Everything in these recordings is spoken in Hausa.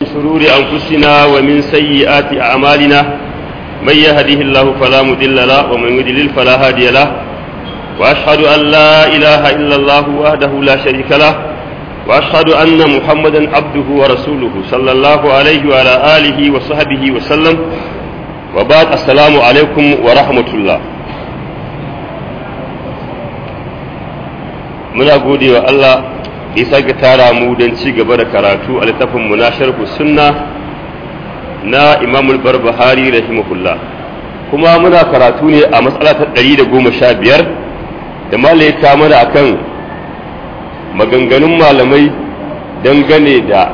شرور أنفسنا ومن سيئات أعمالنا من يهده الله فلا مضل له ومن يضلل فلا هادي له وأشهد أن لا إله إلا الله وحده لا شريك له وأشهد أن محمدا عبده ورسوله صلى الله عليه وعلى آله وصحبه وسلم وبعد السلام عليكم ورحمة الله muna gode wa Allah isa ga tara mu don ci gaba da karatu a littafin mu na sharhu sunna na imamul barbahari rahimahullah kuma muna karatu ne a matsala ta ɗari da goma sha biyar da malaika mana akan maganganun malamai dangane da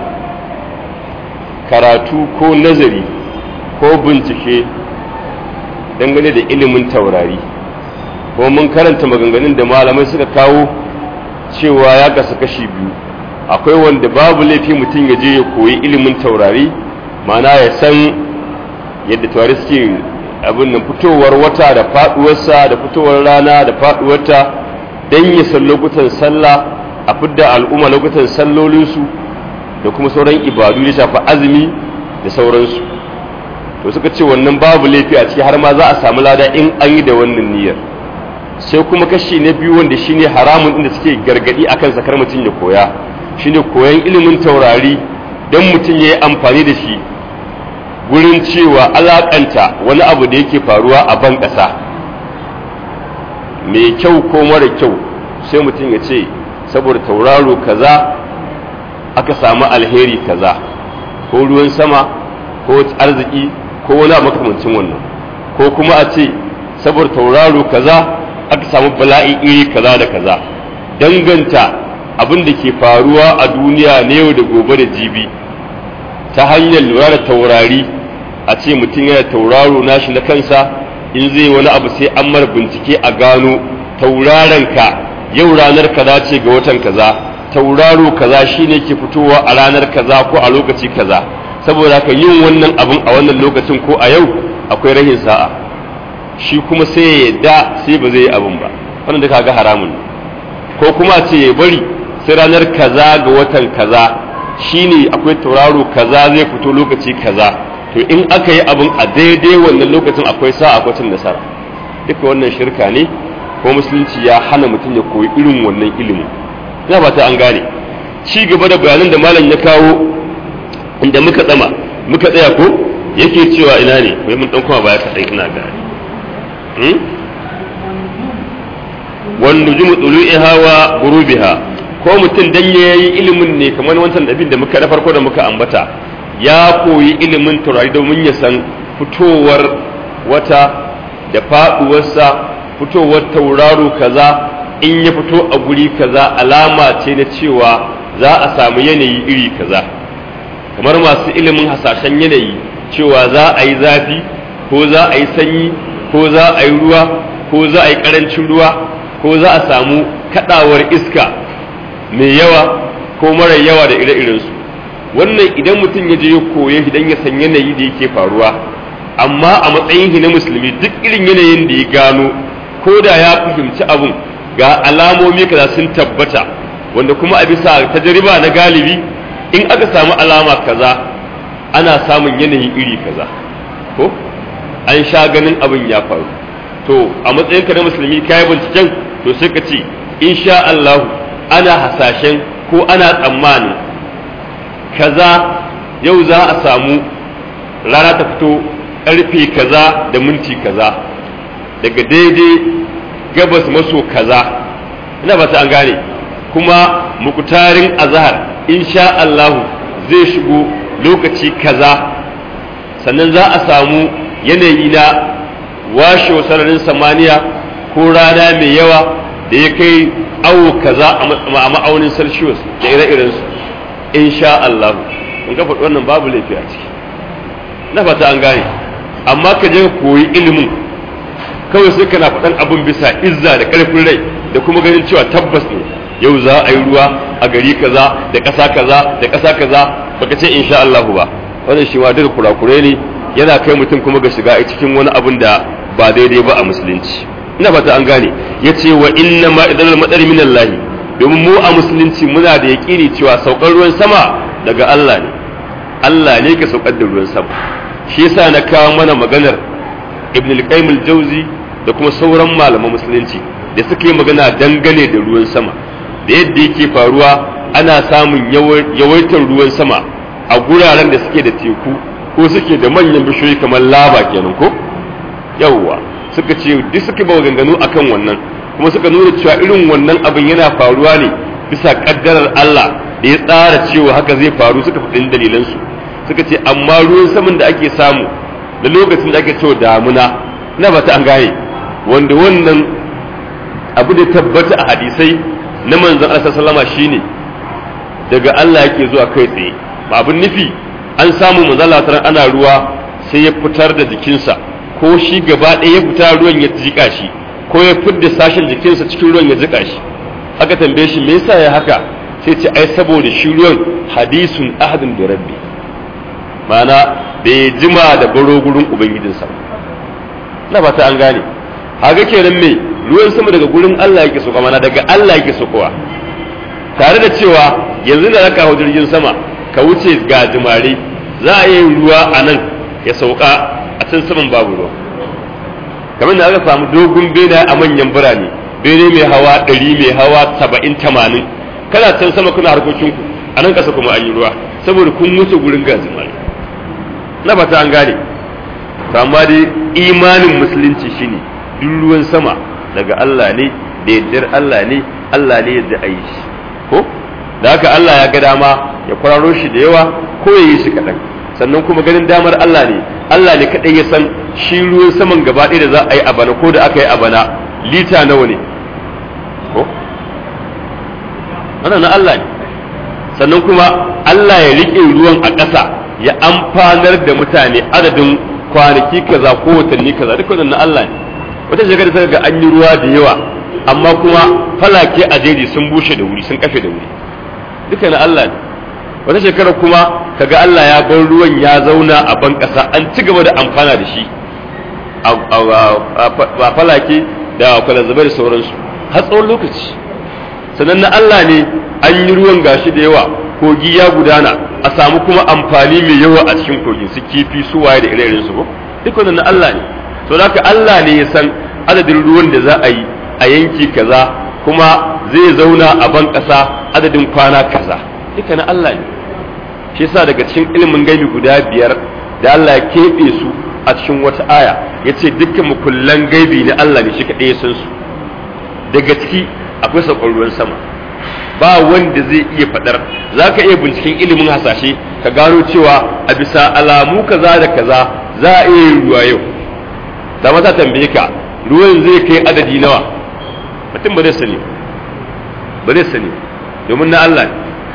karatu ko nazari ko bincike dangane da ilimin taurari ko mun karanta maganganun da malamai suka kawo cewa ya kasa kashi biyu akwai wanda babu laifi mutum ya je ya koyi ilimin taurari mana ya san yadda taurari suke abin nan fitowar wata da faduwarsa da fitowar rana da faduwarta don ya san lokutan sallah a fidda al'umma lokutan sallolinsu da kuma sauran ibadu ya shafi azumi da sauransu to suka ce wannan babu laifi a ciki har ma za a samu lada in an yi da wannan niyyar sai kuma kashi na biyu wanda shine haramun inda suke gargadi akan sakar mutum ya koya shine koyan ilimin taurari don mutum ya yi amfani da shi gurin cewa alakanta wani abu da yake faruwa a ban ƙasa mai kyau ko mara kyau sai mutum ya ce saboda tauraro kaza aka samu alheri kaza ko ruwan sama ko arziki ko wani abu makamancin wannan ko kuma a ce saboda tauraro kaza aka samu bala'i iri kaza da kaza danganta abin da ke faruwa a duniya na yau da gobe da jibi ta hanyar lura da taurari a ce mutum yana tauraro nashi na kansa in zai wani abu sai an mara bincike a gano tauraron ka yau ranar kaza ce ga watan kaza tauraro kaza shine ke fitowa a ranar kaza ko a lokaci kaza saboda haka yin wannan abin a wannan lokacin ko a yau akwai rahin sa'a shi kuma sai ya yadda sai ba zai yi abin ba wannan da kaga haramun ko kuma ce ya bari sai ranar kaza ga watan kaza shine akwai tauraro kaza zai fito lokaci kaza to in aka yi abin a daidai wannan lokacin akwai sa akwai cin nasara duka wannan shirka ne ko musulunci ya hana mutum ya koyi irin wannan ilimin ina ba ta an gane ci gaba da bayanan da malam ya kawo inda muka tsama muka tsaya ko yake cewa ina ne wai mun dan kuma baya kaɗan ina gane wanda jumu tsulu'iha wa gurubiha ko mutum dan yayi ilimin ne kamar wancan abin da muka na farko da muka ambata ya koyi ilimin taurari domin ya san fitowar wata da faduwarsa fitowar tauraro kaza in ya fito a guri kaza alama ce na cewa za a samu yanayi iri kaza kamar masu ilimin hasashen yanayi cewa za a yi zafi ko za a yi sanyi ko za a yi ruwa ko za a yi ƙarancin ruwa ko za a samu kaɗawar iska mai yawa ko mara yawa da ire-irensu wannan idan mutum ya je ya koya idan ya san yanayi da yake faruwa amma a matsayin shi na musulmi duk irin yanayin da ya gano ko da ya fahimci abun ga alamomi kaza sun tabbata wanda kuma a bisa tajriba na galibi in aka samu alama kaza ana samun yanayi iri kaza ko an sha ganin abin ya faru to a matsayinka na musulmi kayi binciken to sai ka ce insha Allah ana hasashen ko ana tsammanin kaza yau za a samu rana ta fito karfe kaza da minti kaza daga daidai gabas maso kaza ina ba ta an gane kuma mukutarin azhar insha Allah zai shigo lokaci kaza sannan za a samu yanayi na washe sararin samaniya ko rana mai yawa da ya kai awo kaza a ma'aunin celsius da ire-irensu insha Allah in ka faɗi wannan babu laifi a ciki na fata an gane amma ka je koyi ilimin kawai sai kana faɗan abin bisa izza da ƙarfin rai da kuma ganin cewa tabbas ne yau za a yi ruwa a gari kaza da ƙasa kaza da ƙasa kaza baka ce insha Allah ba wannan shi ma duka kurakurai ne yana kai mutum kuma ga shiga cikin wani abin da ba daidai ba a musulunci ina fata an gane ya ce wa inna ma idan matsari min Allah domin mu a musulunci muna da yaƙini cewa saukar ruwan sama daga Allah ne Allah ne ka saukar da ruwan sama shi yasa na kawo mana maganar ibn al-qayyim al-jawzi da kuma sauran malaman musulunci da suka yi magana dangane da ruwan sama da yadda yake faruwa ana samun yawaitar ruwan sama a guraren da suke da teku ko suke da manyan bishiyoyi kamar laba kenan ko yawwa suka ce duk suka ba ganganu akan wannan kuma suka nuna cewa irin wannan abin yana faruwa ne bisa kaddarar Allah da ya tsara cewa haka zai faru suka faɗin dalilansu suka ce amma ruwan saman da ake samu da lokacin da ake cewa damuna na ba ta an gane wanda wannan abu da tabbata a hadisai na manzon Allah sallama shine daga Allah yake zuwa kai tsaye ba abin nufi an samu manzon Allah ana ruwa sai ya fitar da jikinsa ko shi gaba ɗaya ya fita ruwan ya jika shi ko ya fidda sashen jikinsa cikin ruwan ya jika shi aka tambaye shi me yasa ya haka sai ce ai saboda shi ruwan hadisun ahadin da rabbi ma'ana bai jima da baro gurin ubangijinsa na ba ta an gane haka kenan me ruwan sama daga gurin Allah yake soka mana daga Allah yake sokowa tare da cewa yanzu da zaka hau jirgin sama ka wuce ga jimare za a yi ruwa a nan ya sauka a can saman babu ruwa kamar da aka samu dogon bene a manyan birane bene mai hawa ɗari mai hawa saba'in tamanin kana can sama kuna harkokinku a nan ƙasa kuma an yi ruwa saboda kun wuce gurin gazimari na fata an gane to amma dai imanin musulunci shine duk ruwan sama daga Allah ne da yaddar Allah ne Allah ne yadda a yi shi ko da haka Allah ya ga dama ya kwararo shi da yawa ko ya yi shi kaɗan sannan kuma ganin damar Allah ne Allah ne kaɗai ya san shi ruwan saman gaba ɗaya da za a yi a bana ko da aka yi a bana lita nawa ne ko wannan na Allah ne sannan kuma Allah ya riƙe ruwan a ƙasa ya amfanar da mutane adadin kwanaki kaza ko watanni kaza duk wannan na Allah ne wata shekara sai ga an yi ruwa da yawa amma kuma falake a jeji sun bushe da wuri sun kafe da wuri duka na Allah ne wata shekara kuma kaga Allah ya bar ruwan ya zauna a ban ƙasa an ci gaba da amfana da shi a falake da kwalazzabai da sauransu har tsawon lokaci sannan na Allah ne an yi ruwan gashi da yawa kogi ya gudana a samu kuma amfani mai yawa a cikin kogin su kifi su waye da ire su ko duk wannan na Allah ne to haka Allah ne ya san adadin ruwan da za a yi a yanki kaza kuma zai zauna a ban ƙasa adadin kwana kaza duka na Allah ne shi yasa daga cikin ilimin gaibi guda biyar da Allah ya keɓe su a cikin wata aya ya ce dukkan mukullan gaibi na Allah ne shi kaɗai ya san su daga ciki akwai saukar ruwan sama ba wanda zai iya faɗar za ka iya binciken ilimin hasashe ka gano cewa a bisa alamu kaza da kaza za a iya yin ruwa yau da mata tambaye ka ruwan zai kai adadi nawa mutum ba zai sani ba zai sani domin na Allah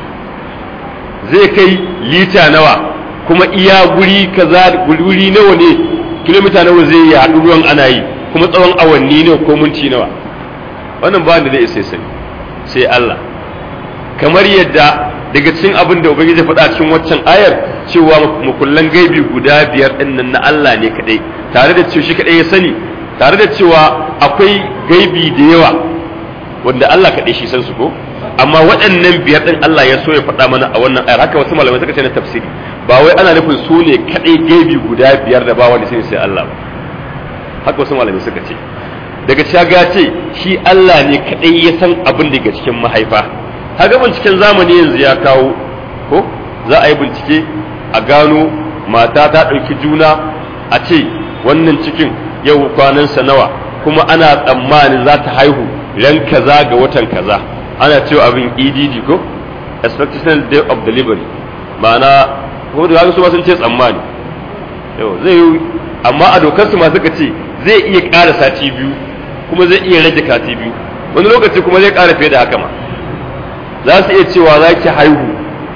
zai kai lita nawa kuma iya guri kaza guri nawa ne kilomita nawa zai yi haɗu ruwan ana yi kuma tsawon awanni ne ko minti nawa wannan ba da zai isa sani sai Allah kamar yadda daga cikin abin da ubangiji faɗa cikin waccan ayar cewa mukullan gaibi guda biyar ɗin nan na Allah ne kadai tare da cewa shi kadai ya sani tare da cewa akwai gaibi da yawa wanda Allah kadai shi san su ko amma waɗannan biyar ɗin Allah ya so ya faɗa mana a wannan ayar haka wasu malamai suka ce na tafsiri ba wai ana nufin su ne kadai gaibi guda biyar da ba wanda sai sai Allah ba haka wasu malamai suka ce daga shaga ce shi Allah ne kadai ya san abin daga cikin mahaifa kaga binciken zamani yanzu ya kawo ko za a yi bincike a gano mata ta ɗauki juna a ce wannan cikin yau kwanansa nawa kuma ana tsammanin za ta haihu ran kaza ga watan kaza ana cewa abin EDD ko expectation day of delivery ma'ana ko da su ma sun ce tsammani yau zai yi amma a dokar su ma suka ce zai iya ƙara sati biyu kuma zai iya rage kati biyu wani lokaci kuma zai ƙara fiye da haka ma za su iya cewa za ki haihu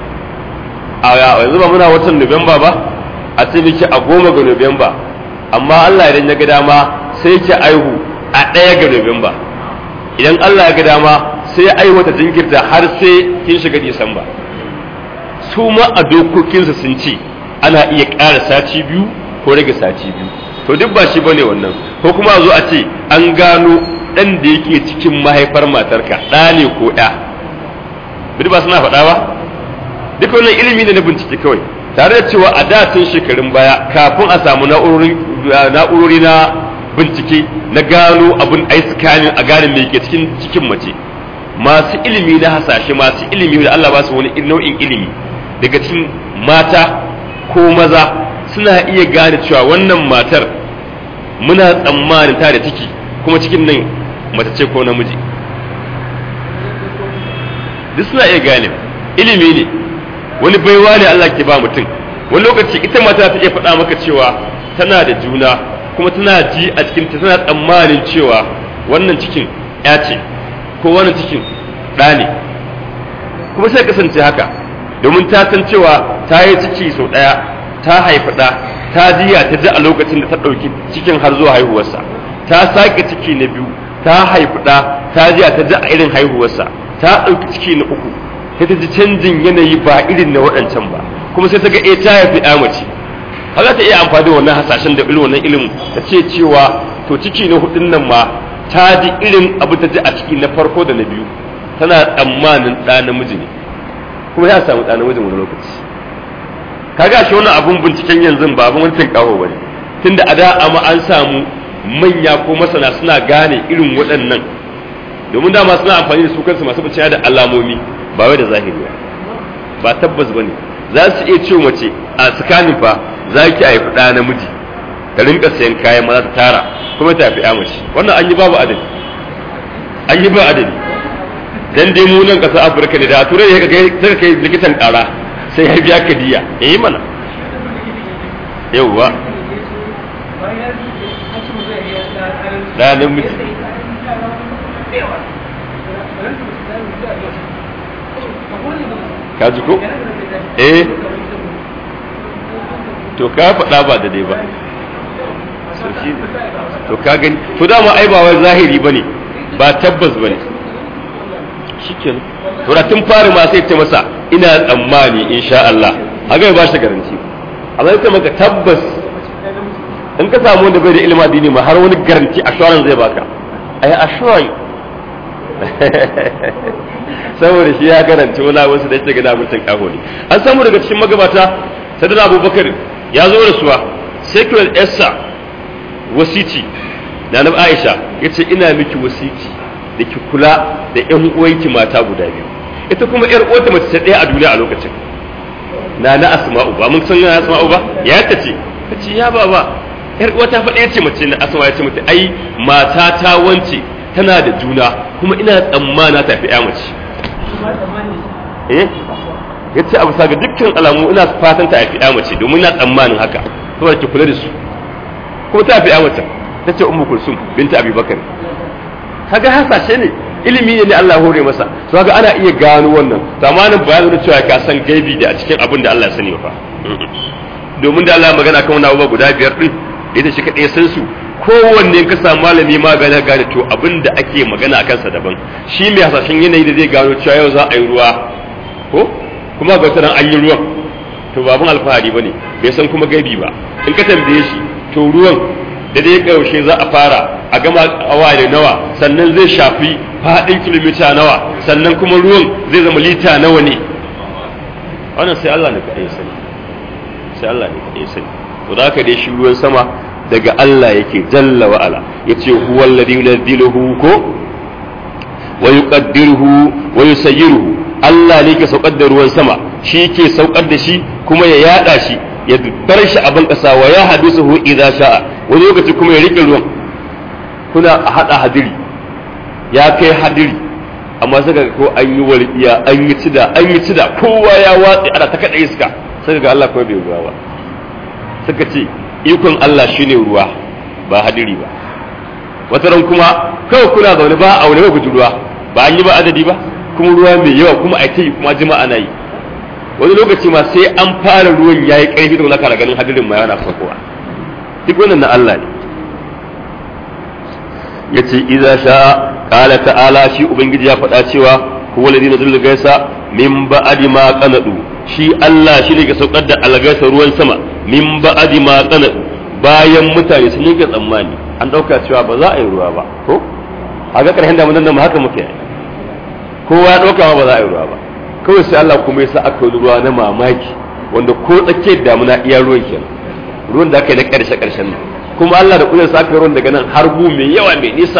a yanzu ba muna watan Nuwamba ba a ce miki a goma ga Nuwamba amma Allah idan ya ga dama sai ki haihu a ɗaya ga Nuwamba idan Allah ya ga dama sai ya aiwata jinkirta har sai kin shiga Disamba su ma a dokokinsa sun ce ana iya ƙara sati biyu ko rage sati biyu to duk ba shi bane wannan ko kuma a zo a ce an gano ɗan da yake cikin mahaifar matarka ɗa ne ko ɗa duk ba suna faɗa ba duk wannan ilimi ne na bincike kawai tare da cewa a da tun shekarun baya kafin a samu na'urori na bincike na gano abin ai scanning a gane me ke cikin cikin mace masu ilimi na hasashe masu ilimi da Allah ba su wani nau'in ilimi daga cikin mata ko maza suna iya gane cewa wannan matar muna tsammanin ta da ciki kuma cikin nan mace ce ko namiji duk suna iya gane ilimi ne wani baiwa ne Allah ke ba mutum wani lokaci ita mata ta iya faɗa maka cewa tana da juna kuma tana ji a cikin ta tana tsammanin cewa wannan cikin ya ce ko wannan cikin ɗa ne kuma sai kasance haka domin ta san cewa ta yi ciki sau ɗaya ta haifi ɗa ta jiya ta ji a lokacin da ta ɗauki cikin har zuwa haihuwarsa ta sake ciki na biyu ta haifi ɗa ta jiya ta ji a irin haihuwarsa ta ɗauki ciki na uku sai ta ji canjin yanayi ba irin na waɗancan ba kuma sai ta ga ta haifi ɗa mace har za ta iya amfani da wannan hasashen da irin wannan ilimin ta ce cewa to ciki na hudun nan ma ta ji irin abu ta ji a ciki na farko da na biyu tana tsammanin ɗa namiji ne kuma ya samu ɗa namijin wani lokaci kaga shi wannan abun binciken yanzu ba abun wancan kawo bane tunda a da amma an samu manya ko masana suna gane irin waɗannan domin dama suna amfani da su kansu masu bincike da alamomi ba wai da zahiri ba ba tabbas bane za su iya ce mace a tsakanin fa za ki haifi ɗa namiji ta rinka sayan kayan maza ta tara kuma ta fi mace wannan an yi babu adadi an yi ba adadi dan dai mu nan ƙasar afirka ne da a turai ya kai kai likitan ƙara sai ya biya ka diya ya yi mana yauwa ɗa namiji ka ji ko eh to ka faɗa ba da dai ba to ka gani to dama ai ba wai zahiri bane ba tabbas bane shikenan to da tun fari ma sai ta masa ina tsammani insha Allah haka ba shi garanti amma ita maka tabbas in ka samu wanda bai da ilimin addini ma har wani garanti assurance zai baka ai assurance saboda shi ya karanta wani wasu da yake gada mutum kaho ne an samu daga cikin magabata sadana abubakar ya zo da suwa sai kiwa yarsa wasici da na aisha ya ce ina miki wasici da ki kula da yan uwanki mata guda biyu ita kuma yar uwata mace ta ɗaya a duniya a lokacin na na asma'u ba mun san na asma'u ba ya ta ce ta ce ya baba yar uwata fa ɗaya ce mace na asma ya ce mata ai mata ta wance tana da juna kuma ina tsammana ta fi mace eh ya ce abu ga dukkan alamu ina fatan ta fi mace domin ina tsammanin haka saboda ki kula da su kuma ta fi mace ta ce ummu kulsum binta abubakar kaga hasashe ne ilimi ne Allah hore masa to kaga ana iya gano wannan zamanin bayanin da cewa ka san gaibi da a cikin abin da Allah ya sani fa domin da Allah magana kan wannan abubuwa guda biyar din ita shi kadai san su kowanne ka samu malami ma gane gane to abin da ake magana a kansa daban shi mai hasashen yanayi da zai gano cewa yau za a yi ruwa ko kuma ga wata an yi ruwan to ba abin alfahari bane bai san kuma gaibi ba in ka tambaye shi to ruwan da dai yaushe za a fara a gama awa da nawa sannan zai shafi faɗin kilomita nawa sannan kuma ruwan zai zama lita nawa ne wannan sai Allah ne kaɗai sani sai Allah ne kaɗai sani to da haka dai shi ruwan sama daga Allah yake jalla wa ala yace huwa alladhi yunziluhu ko wa yuqaddiruhu wa yusayyiruhu Allah ne ke saukar da ruwan sama shi ke saukar da shi kuma ya yada shi ya bar shi a ban kasa wa ya hadisuhu idza sha'a wani lokaci kuma ya rike ruwan kuna a hada hadiri ya kai hadiri amma saka ko an yi walƙiya an yi cida an yi cida kowa ya watsi ana ta kada iska saka ga Allah kuma bai ruwa ba suka ce ikon Allah shine ruwa ba hadiri ba wata ran kuma kawai kuna zaune ba a wani ba guji ruwa ba an yi ba adadi ba kuma ruwa mai yawa kuma a yi kuma jima ana yi wani lokaci ma sai an fara ruwan ya yi ƙarfi da wani kana ganin hadirin ma yana fakowa duk wannan na Allah ne ya ce iza sha ƙala ta'ala shi ubangiji ya faɗa cewa huwa ladina zulul gaisa min ba'adi ma qanadu shi Allah shi ne ke saukar da algaisa ruwan sama min ba'adi ma qanadu bayan mutane sun yanke tsammani an ɗauka cewa ba za a yi ruwa ba ko a ga ƙarshen damunan nan haka muke kowa ya ɗauka ba za a yi ruwa ba kawai sai Allah kuma ya sa aka yi ruwa na mamaki wanda ko tsakiyar damuna iya ruwan kenan ruwan da aka yi na ƙarshe ƙarshen nan kuma Allah da kudin sa aka ruwan daga nan har gu mai yawa mai nisa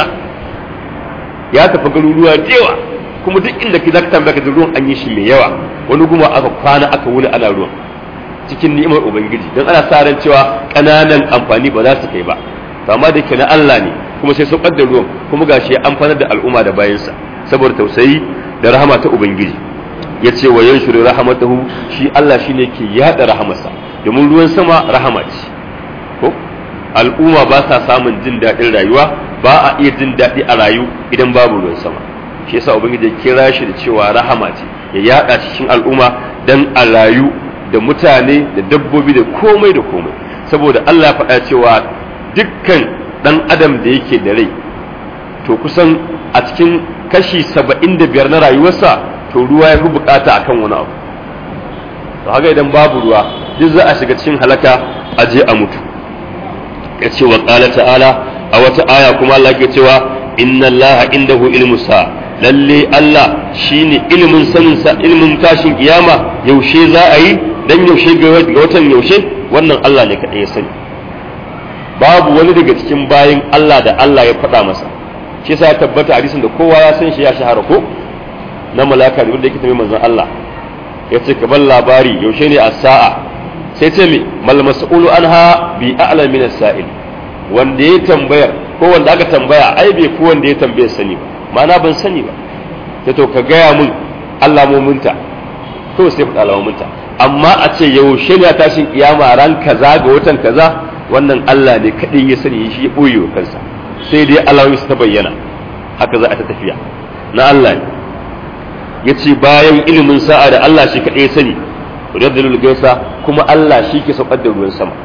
ya tafi garuruwa da yawa kuma duk inda ki zaka tambaya ka ruwan an yi shi mai yawa wani guma aka kwana aka wuni ana ruwan cikin ni'imar ubangiji don ana sa ran cewa ƙananan amfani ba za su kai ba to amma da ke na Allah ne kuma sai saukar da ruwan kuma gashi ya amfanar da al'umma da bayansa saboda tausayi da rahama ta ubangiji ya ce wa yanshuru rahamatahu shi Allah shine ke yada rahamarsa domin ruwan sama rahama ce ko al'umma ba sa samun jin daɗin rayuwa ba a iya jin daɗi a rayu idan babu ruwan sama shi yasa ubangiji ya kira shi da cewa rahama ce ya yada cikin al'umma dan a rayu da mutane da dabbobi da komai da komai saboda Allah ya faɗa cewa dukkan ɗan adam da yake da rai to kusan a cikin kashi saba'in da biyar na rayuwarsa to ruwa ya fi bukata akan wani abu to haka idan babu ruwa duk za a shiga cikin halaka a je a mutu ya ce wa ƙala ta'ala a wata aya kuma Allah ke cewa inna Allah indahu ilmu sa lalle Allah shine ilimin sanin sa ilimin tashin kiyama yaushe za a yi dan yaushe ga watan yaushe wannan Allah ne kadai ya sani babu wani daga cikin bayin Allah da Allah ya faɗa masa shi yasa ya tabbata hadisin da kowa ya san shi ya shahara ko na malaka da wanda yake tambaye manzon Allah ya ce ka bar labari yaushe ne a sa'a sai ce me mal mas'ulu anha bi a'la min as-sa'il wanda ya tambayar ko wanda aka tambaya ai bai ko wanda ya tambaye sani ba ma'ana ban sani ba sai to ka gaya mun alamominta to sai faɗa alamominta amma a ce yaushe ne a tashin kiyama ran kaza ga watan kaza wannan Allah ne kadai ya sani shi ya boye wa kansa sai dai alamomi su ta bayyana haka za a ta tafiya na Allah ne ya ce bayan ilimin sa'a da Allah shi kaɗai sani radalul gaisa kuma Allah shi ke saukar da ruwan sama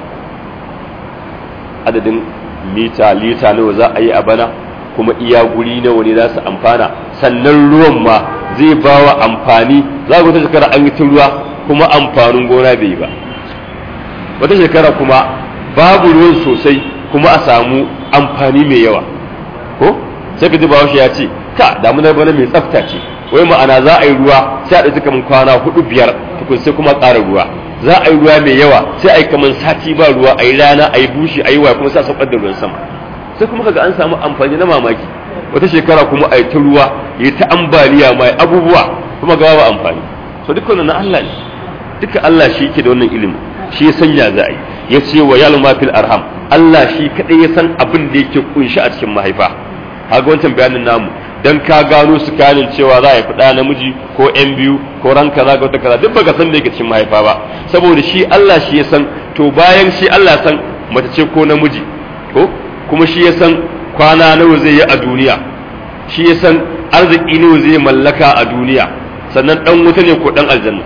adadin mita lita nawa za a yi a bana kuma iya guri nawa ne za su amfana sannan ruwan ma zai ba wa amfani za wata shekara an yi ta ruwa kuma amfanin gona bai yi ba wata shekara kuma babu ruwan sosai kuma a samu amfani mai yawa ko sai ka ji bawashi ya ce ka damunar bana mai tsafta ce wai ma'ana za a yi ruwa sai a ɗauki kamar kwana hudu biyar tukun sai kuma ƙara ruwa za a yi ruwa mai yawa sai a yi kamar sati ba ruwa a yi rana a yi bushi a yi waya kuma sai a saukar da ruwan sama sai kuma kaga an samu amfani na mamaki wata shekara kuma a yi ta ruwa ya ta ambaliya mai abubuwa kuma ga babu amfani so duk wannan na Allah ne duka Allah shi yake da wannan ilimi shi ya sanya za a yi ya ce wa yalma fil arham Allah shi kadai ya san abin da yake kunshi a cikin mahaifa kaga wancan bayanin namu dan ka gano su kanin cewa za a yi fada namiji ko yan biyu ko ran kaza ga wata kaza duk baka san da yake cikin mahaifa ba saboda shi Allah shi ya san to bayan shi Allah san mace ce ko namiji ko kuma shi ya san kwana nawa zai yi a duniya shi ya san arziki nawa zai mallaka a duniya sannan dan wuta ne ko dan aljanna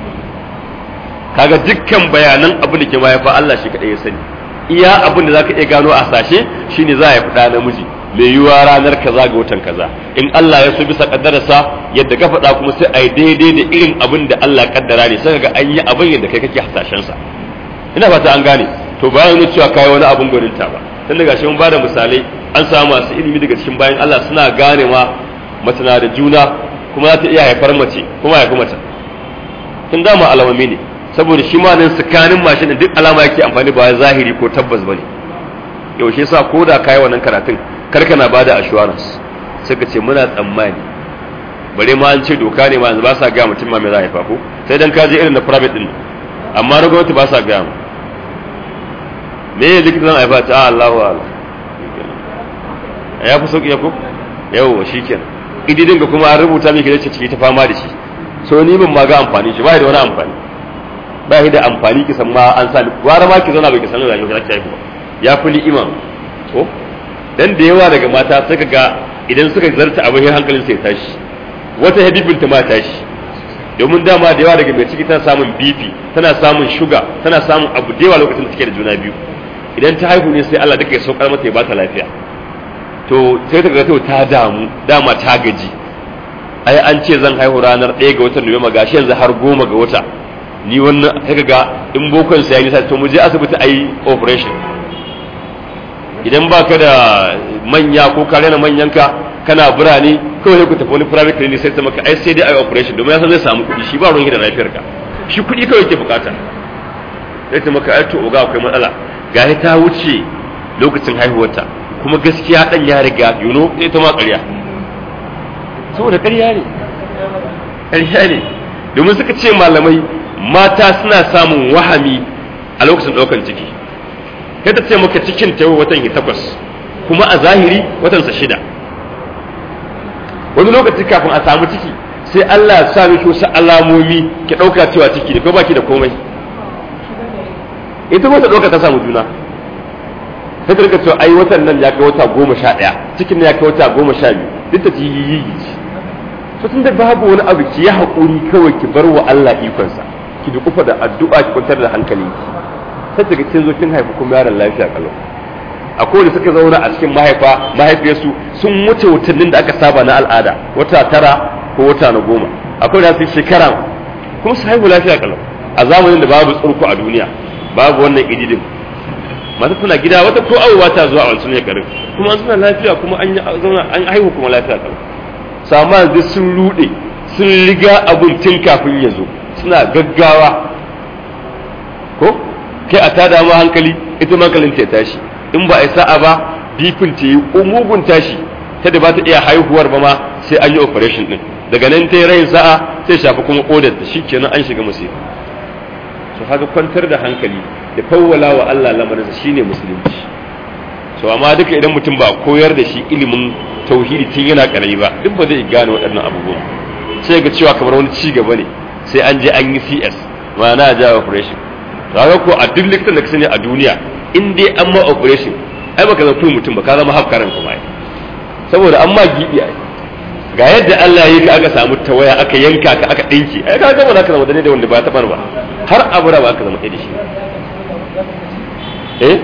kaga dukkan bayanan abin da ke mahaifa Allah shi kadai ya sani iya abin da zaka iya gano a sashe shine za a yi fada namiji mai yiwuwa ranar kaza ga watan kaza in Allah ya so bisa kaddararsa yadda ka faɗa kuma sai a yi daidai da irin abin da Allah kaddara ne sai ga an yi abin yadda kai kake hasashen sa ina fata an gane to bayan nuna cewa kai wani abin gwaninta ba tun daga shi mun bada misalai an samu masu ilimi daga cikin bayan Allah suna gane ma mace na da juna kuma za ta iya haifar mace kuma haifi mace tun dama alamami ne saboda shi ma nan tsakanin mashin duk alama yake amfani ba zahiri ko tabbas bane yaushe sa ko da kai wannan karatun karka na bada assurance sai ka ce muna tsammani bare ma an ce doka ne ma yanzu ba sa ga mutum ma mai za haifa ko sai dan ka je irin na private din amma na gwamnati ba sa ga mu me ya likita zan haifa ta Allahu Allah ya fi sauki ya ko yawa shikenan ididin ga kuma an rubuta miki da ciki ta fama da shi so ni ban ma ga amfani shi ba da wani amfani ba shi da amfani ki san ma an sa gwara ma ki zauna bai ki san rayuwa ki haihu ba ya fi ni'ima ko dan da yawa daga mata suka ga idan suka zarta abin hankalin sai tashi wata habibin ta ma tashi domin dama da yawa daga mai ciki tana samun bifi tana samun shuga tana samun abu da yawa lokacin da take da juna biyu idan ta haihu ne sai Allah duka ya saukar mata ya bata lafiya to sai ta ga ta damu dama ta gaji ai an ce zan haihu ranar 1 ga watan Nuwamba gashi yanzu har goma ga wata ni wannan sai ga in bokon sai nisa to mu je asibiti ayi operation idan baka da manya ko ka rena manyanka kana birane kawai sai ku tafi wani private clinic sai ta maka ai sai dai ayi operation domin ya san zai samu kuɗi shi ba ruwan da lafiyar ka shi kuɗi kawai ke bukata sai ta maka aito oga akwai matsala ga ta wuce lokacin haihuwarta kuma gaskiya dan ya riga yuno sai ta ma ƙarya saboda ƙarya ne ƙarya ne domin suka ce malamai mata suna samun wahami a lokacin ɗaukan ciki kai ta ce maka cikin ta watan ki takwas kuma a zahiri watansa shida wani lokaci kafin a samu ciki sai Allah ya sa miki wasu alamomi ki ɗauka cewa ciki da ko baki da komai ita wata ɗauka ta samu juna sai ta rika cewa ai watan nan ya kai wata goma sha ɗaya cikin ya kai wata goma sha biyu duk ta ji yi to tun da babu wani abu ki yi haƙuri kawai ki bar wa Allah ikonsa ki dukufa da addu'a ki kwantar da hankali sai daga kin zo kin haifi kuma yaron lafiya kalau akwai da suka zauna a cikin mahaifa mahaifiyarsu sun wuce watannin da aka saba na al'ada wata tara ko wata na goma akwai da su shekara kuma su haihu lafiya kalau a zamanin da babu tsurku a duniya babu wannan ididin mata tana gida wata ko abubuwa ta zuwa a wancan shekarun kuma an suna lafiya kuma an zauna an haihu kuma lafiya kalau sama yanzu sun rude sun riga abun tun kafin ya zo suna gaggawa ko kai a tada ma hankali ita hankalin ta tashi in ba a sa'a ba bifin ta yi umugun tashi ta da ba ta iya haihuwar ba ma sai an yi operation din daga nan ta yi rayin sa'a sai shafi kuma kodar ta shikenan an shiga musiba so haka kwantar da hankali da fawwala wa Allah lamarinsa shine musulunci so amma duka idan mutum ba koyar da shi ilimin tauhidi tun yana karami ba duk ba zai gane waɗannan abubuwan sai ga cewa kamar wani ci gaba ne sai an je an yi CS ma'ana ja operation to haka ko a duk likitan da ka sani a duniya in dai an ma operation ai baka zama mutum ba ka zama hafkaran kuma ai saboda an ma gibi ai ga yadda Allah ya yi ka aka samu tawaya aka yanka ka aka dinki ai ka gama zaka zama da da wanda ba ta ba har abura ba aka zama da shi eh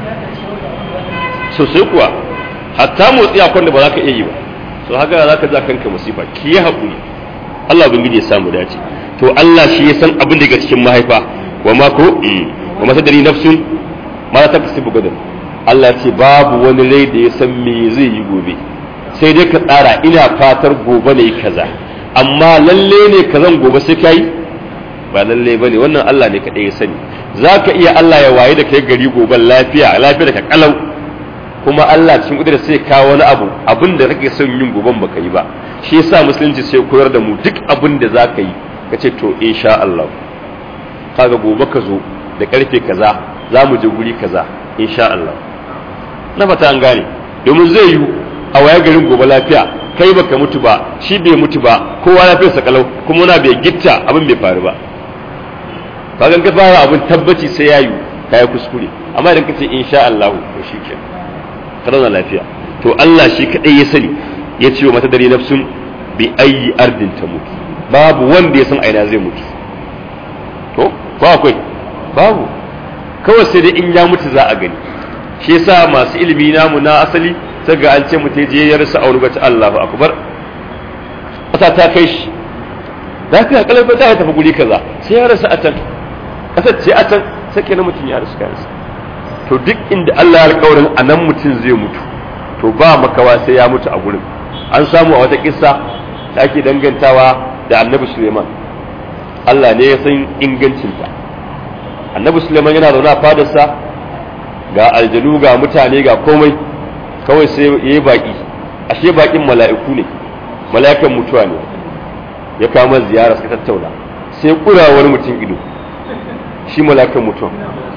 sosai kuwa hatta motsi a kwanda ba za ka iya yi ba so haka za ka za kanka musifa ki yi haƙuri Allah ubangiji ya samu dace to Allah shi ya san abin da ke cikin mahaifa wa ma ko wa mata dari nafsun ma ta kasibu gadan Allah ce babu wani rai da ya san me zai yi gobe sai dai ka tsara ina fatar gobe ne kaza amma lalle ne kazan gobe sai kai ba lalle bane wannan Allah ne kadai ya sani zaka iya Allah ya waye da kai gari gobe lafiya lafiya da ka kalau kuma Allah cikin kudura sai kawo wani abu abin da kake son yin goben baka yi ba shi yasa musulunci sai koyar da mu duk abin da zaka yi ka ce to insha Allah kaga gobe ka zo da karfe kaza za mu je guri kaza insha Allah na fata an gane domin zai yi a waya garin gobe lafiya kai baka mutu ba shi bai mutu ba kowa lafiyar sa kalau kuma na bai gitta abin bai faru ba kaga ka fara abin tabbaci sai ya yi kai kuskure amma idan ka ce insha Allah to shikenan ka zauna lafiya to Allah shi kadai ya sani ya ce wa mata dare nafsun bi ayi ardin ta mutu babu wanda ya san aina zai mutu to ko akwai babu kawai sai dai in ya mutu za a gani shi yasa masu ilimi namu na asali sai ga an ce mutu je ya rasa aure ta Allahu akbar kasa ta kai shi lafiya kalaba ta tafi guri kaza sai ya rasa a can kasar ce a can sai kenan mutum ya rasa kansa to duk inda Allah ya alƙawarin a nan mutum zai mutu to ba makawa sai ya mutu a gurin an samu a wata kissa da ake dangantawa da annabi Suleiman Allah ne ya san ingancinta annabi Suleiman yana zaune a fadarsa ga aljanu ga mutane ga komai kawai sai ya yi baƙi ashe baƙin mala'iku ne mala'ikan mutuwa ne ya kama ziyara suka tattauna sai kura wani mutum ido shi mala'ikan mutuwa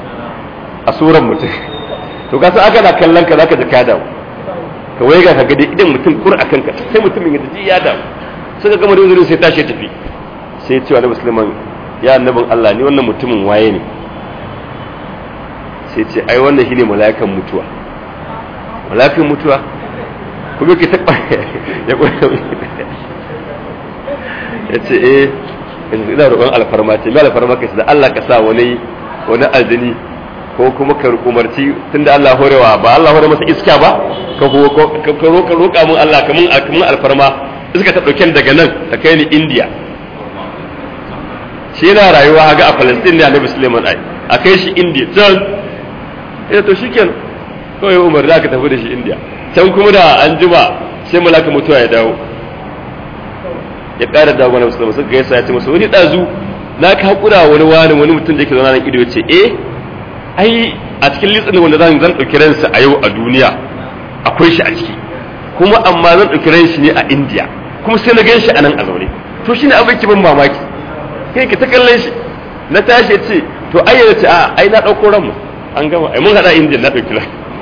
a suran mutum to ka san aka na kallon ka zaka ji ka dawo ka wai ga kaga dai idan mutum kur akan ka sai mutumin ya ji ya dawo sai ka gama da uzurin sai tashi tafi sai cewa na musulman ya annabin Allah ni wannan mutumin waye ne sai ce ai wannan shine mala'ikan mutuwa mala'ikan mutuwa kuma ke ta ya ya ce eh ina roƙon alfarma ce mai alfarma ka da Allah ka sa wani wani aljini ko kuma ka umarci tunda Allah horewa ba Allah hore masa iska ba ka ka roƙa roƙa mun Allah kamun kamun alfarma iska ta dauke daga nan ta kai ni India shi yana rayuwa ga a Palestine ne Annabi Sulaiman ai a kai shi India can ina to shikenan kawai Umar da ka tafi da shi India can kuma da an jima sai malaka mutuwa ya dawo ya ƙara dawo na musulman suka gaisa ya ce masa wani ɗazu na ka hakura wani wani wani mutum da yake zauna nan ido ce eh ai a cikin litsin wanda zan zan dauki ransa a yau a duniya akwai shi a ciki kuma amma zan dauki ran shi ne a India kuma sai na gan shi a nan a zaune to shine abin ki ban mamaki kai ka ta kallon shi na tashi ce to ai ya ce a ai na dauko ran mu an gama ai mun hada India na dauki ran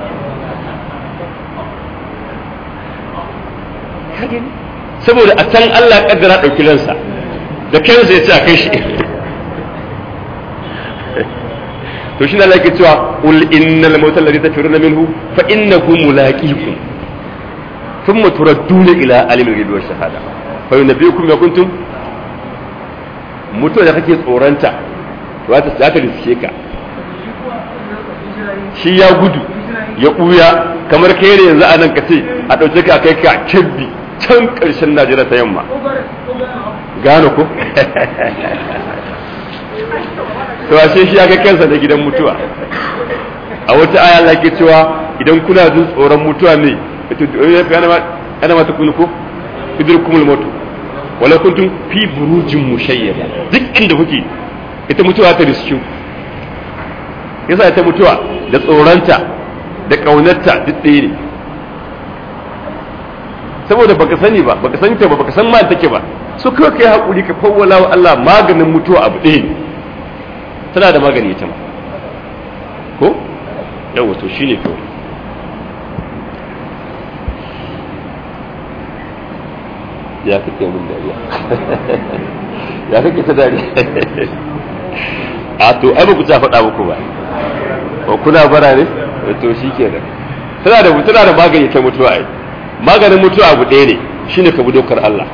saboda a can Allah kaddara dauki ransa da kansa ya ce a kai shi to shi ne Allah ke cewa ul innal mautal ladhi tafiruna minhu fa innahu mulaqikum thumma turadduna ila alimil ghaibi wash shahada fa yunabbiukum ma kuntum mutuwa da kake tsoranta za ta za ta riske ka shi ya gudu ya buya kamar kai ne yanzu a nan ka ce a ɗauke ka kai ka kebbi can ƙarshen Najeriya ta yamma gano ko to ashe shi ya ga kansa da gidan mutuwa a wata aya Allah ke cewa idan kuna jin tsoron mutuwa ne ana mata kunu ko idrukumul maut wala kuntum fi burujin mushayyada duk inda kuke ita mutuwa ta riski yasa ita mutuwa da tsoronta da kaunarta duk ɗaya ne saboda baka sani ba baka sani ta ba baka san ma take ba so kawai kai hakuri ka fawwala wa Allah maganin mutuwa abu ɗaya ne tana da magani ita ma ko yawa to shine kawai ya kake mun dariya ya kake ta dariya a to ai ba ku ta faɗa muku ba ko kuna bara ne to shi kenan tana da tana da magani ta mutuwa ai maganin mutuwa abu ɗaya ne shine ka bi dokar Allah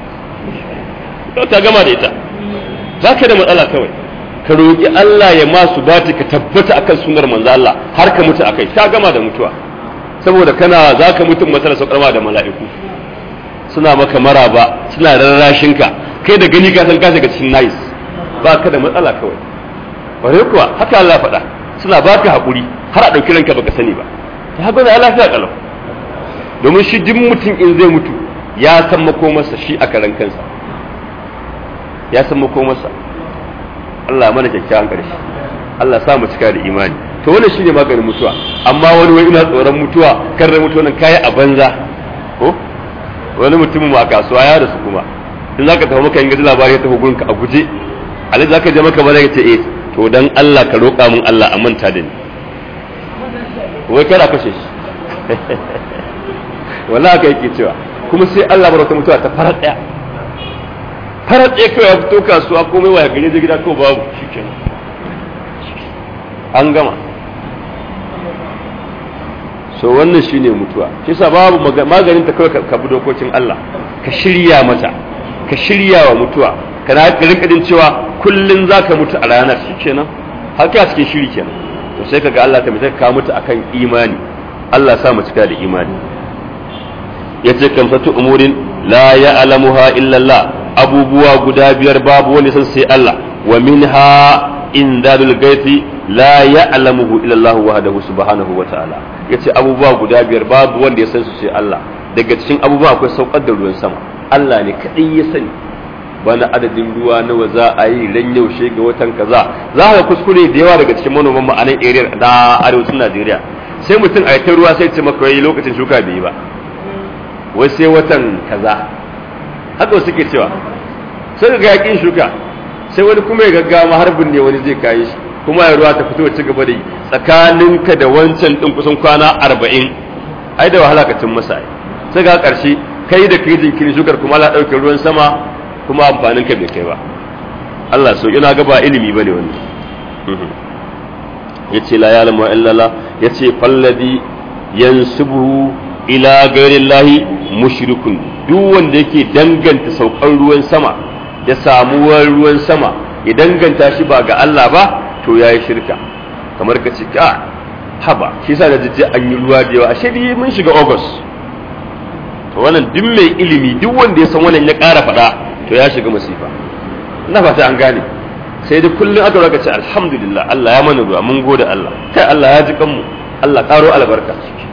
ka gama da ita za ka da matsala kawai ka roƙi Allah ya masu bati ka tabbata akan sunar manzo Allah har ka mutu akai ka gama da mutuwa saboda kana za ka mutu matsala saukarma da mala'iku suna maka maraba suna rarrashin ka kai da gani ka san ka shiga cikin nais ba ka da matsala kawai bare kuwa haka Allah faɗa suna baka haƙuri har a ɗauki ranka baka sani ba ta haka da lafiya kalau domin shi duk mutum in zai mutu ya san makomarsa shi a karan kansa ya san makomarsa Allah mana kyakkyawan ƙarshe Allah sa mu cika da imani to wannan shine maganin mutuwa amma wani wai ina tsoron mutuwa kar da mutuwa nan kai a banza ko wani mutumin ma kasuwa ya rasu kuma in zaka tafi maka in gaji labari ya tafi gurinka a guje alai zaka je maka bala ce eh to dan Allah ka roƙa min Allah a manta da ni wai kada kashe shi wallahi haka yake cewa kuma sai Allah bar wata mutuwa ta farar daya farar daya kawai ya fito kasuwa komai waya gare je gida ko babu shikenan an gama so wannan shine mutuwa shi yasa babu maganin ta kawai ka bi dokokin Allah ka shirya mata ka shirya wa mutuwa kana rinka jin cewa kullun zaka mutu a ranar shikenan haka cikin shiri kenan to sai kaga Allah ta mutu ka mutu akan imani Allah sa mu cika da imani yace kamsatu umurin la ya'lamuha illa Allah abubuwa guda biyar babu wani san sai Allah wa minha indadul gaiti la ya'lamuhu illa Allah wahdahu subhanahu wa ta'ala yace abubuwa guda biyar babu wanda ya san su sai Allah daga cikin abubuwa akwai saukar da ruwan sama Allah ne kadai ya sani wani adadin ruwa nawa za a yi ran yaushe ga watan kaza za ka kuskure da yawa daga cikin manoman mu a nan area da arewacin Najeriya sai mutum a ta ruwa sai ce maka wai lokacin shuka bai yi ba wai sai watan kaza haka suke cewa sai ga yakin shuka sai wani kuma ya gaggawa harbin ne wani zai kayi shi kuma ya ruwa ta fito ci gaba da yi tsakaninka da wancan din kusan kwana arba'in ai da wahala ka cin masa sai ga karshe kai da kai jinkirin shukar kuma Allah ɗauke ruwan sama kuma amfanin ka bai kai ba Allah so ina ga ba ilimi bane wannan yace la ya'lamu illa Allah yace falladi yansubu ila ghairillahi mushrikun duk wanda yake danganta saukar ruwan sama da samuwar ruwan sama ya danganta shi ba ga Allah ba to yayi shirka kamar ka ce ka haba shi yasa da jijji an yi ruwa da yawa ashe dai mun shiga August to wannan duk mai ilimi duk wanda ya san wannan ya ƙara faɗa to ya shiga masifa ina fata an gane sai dai kullum aka raka ce alhamdulillah Allah ya mana ruwa mun gode Allah kai Allah ya ji kanmu Allah karo albarka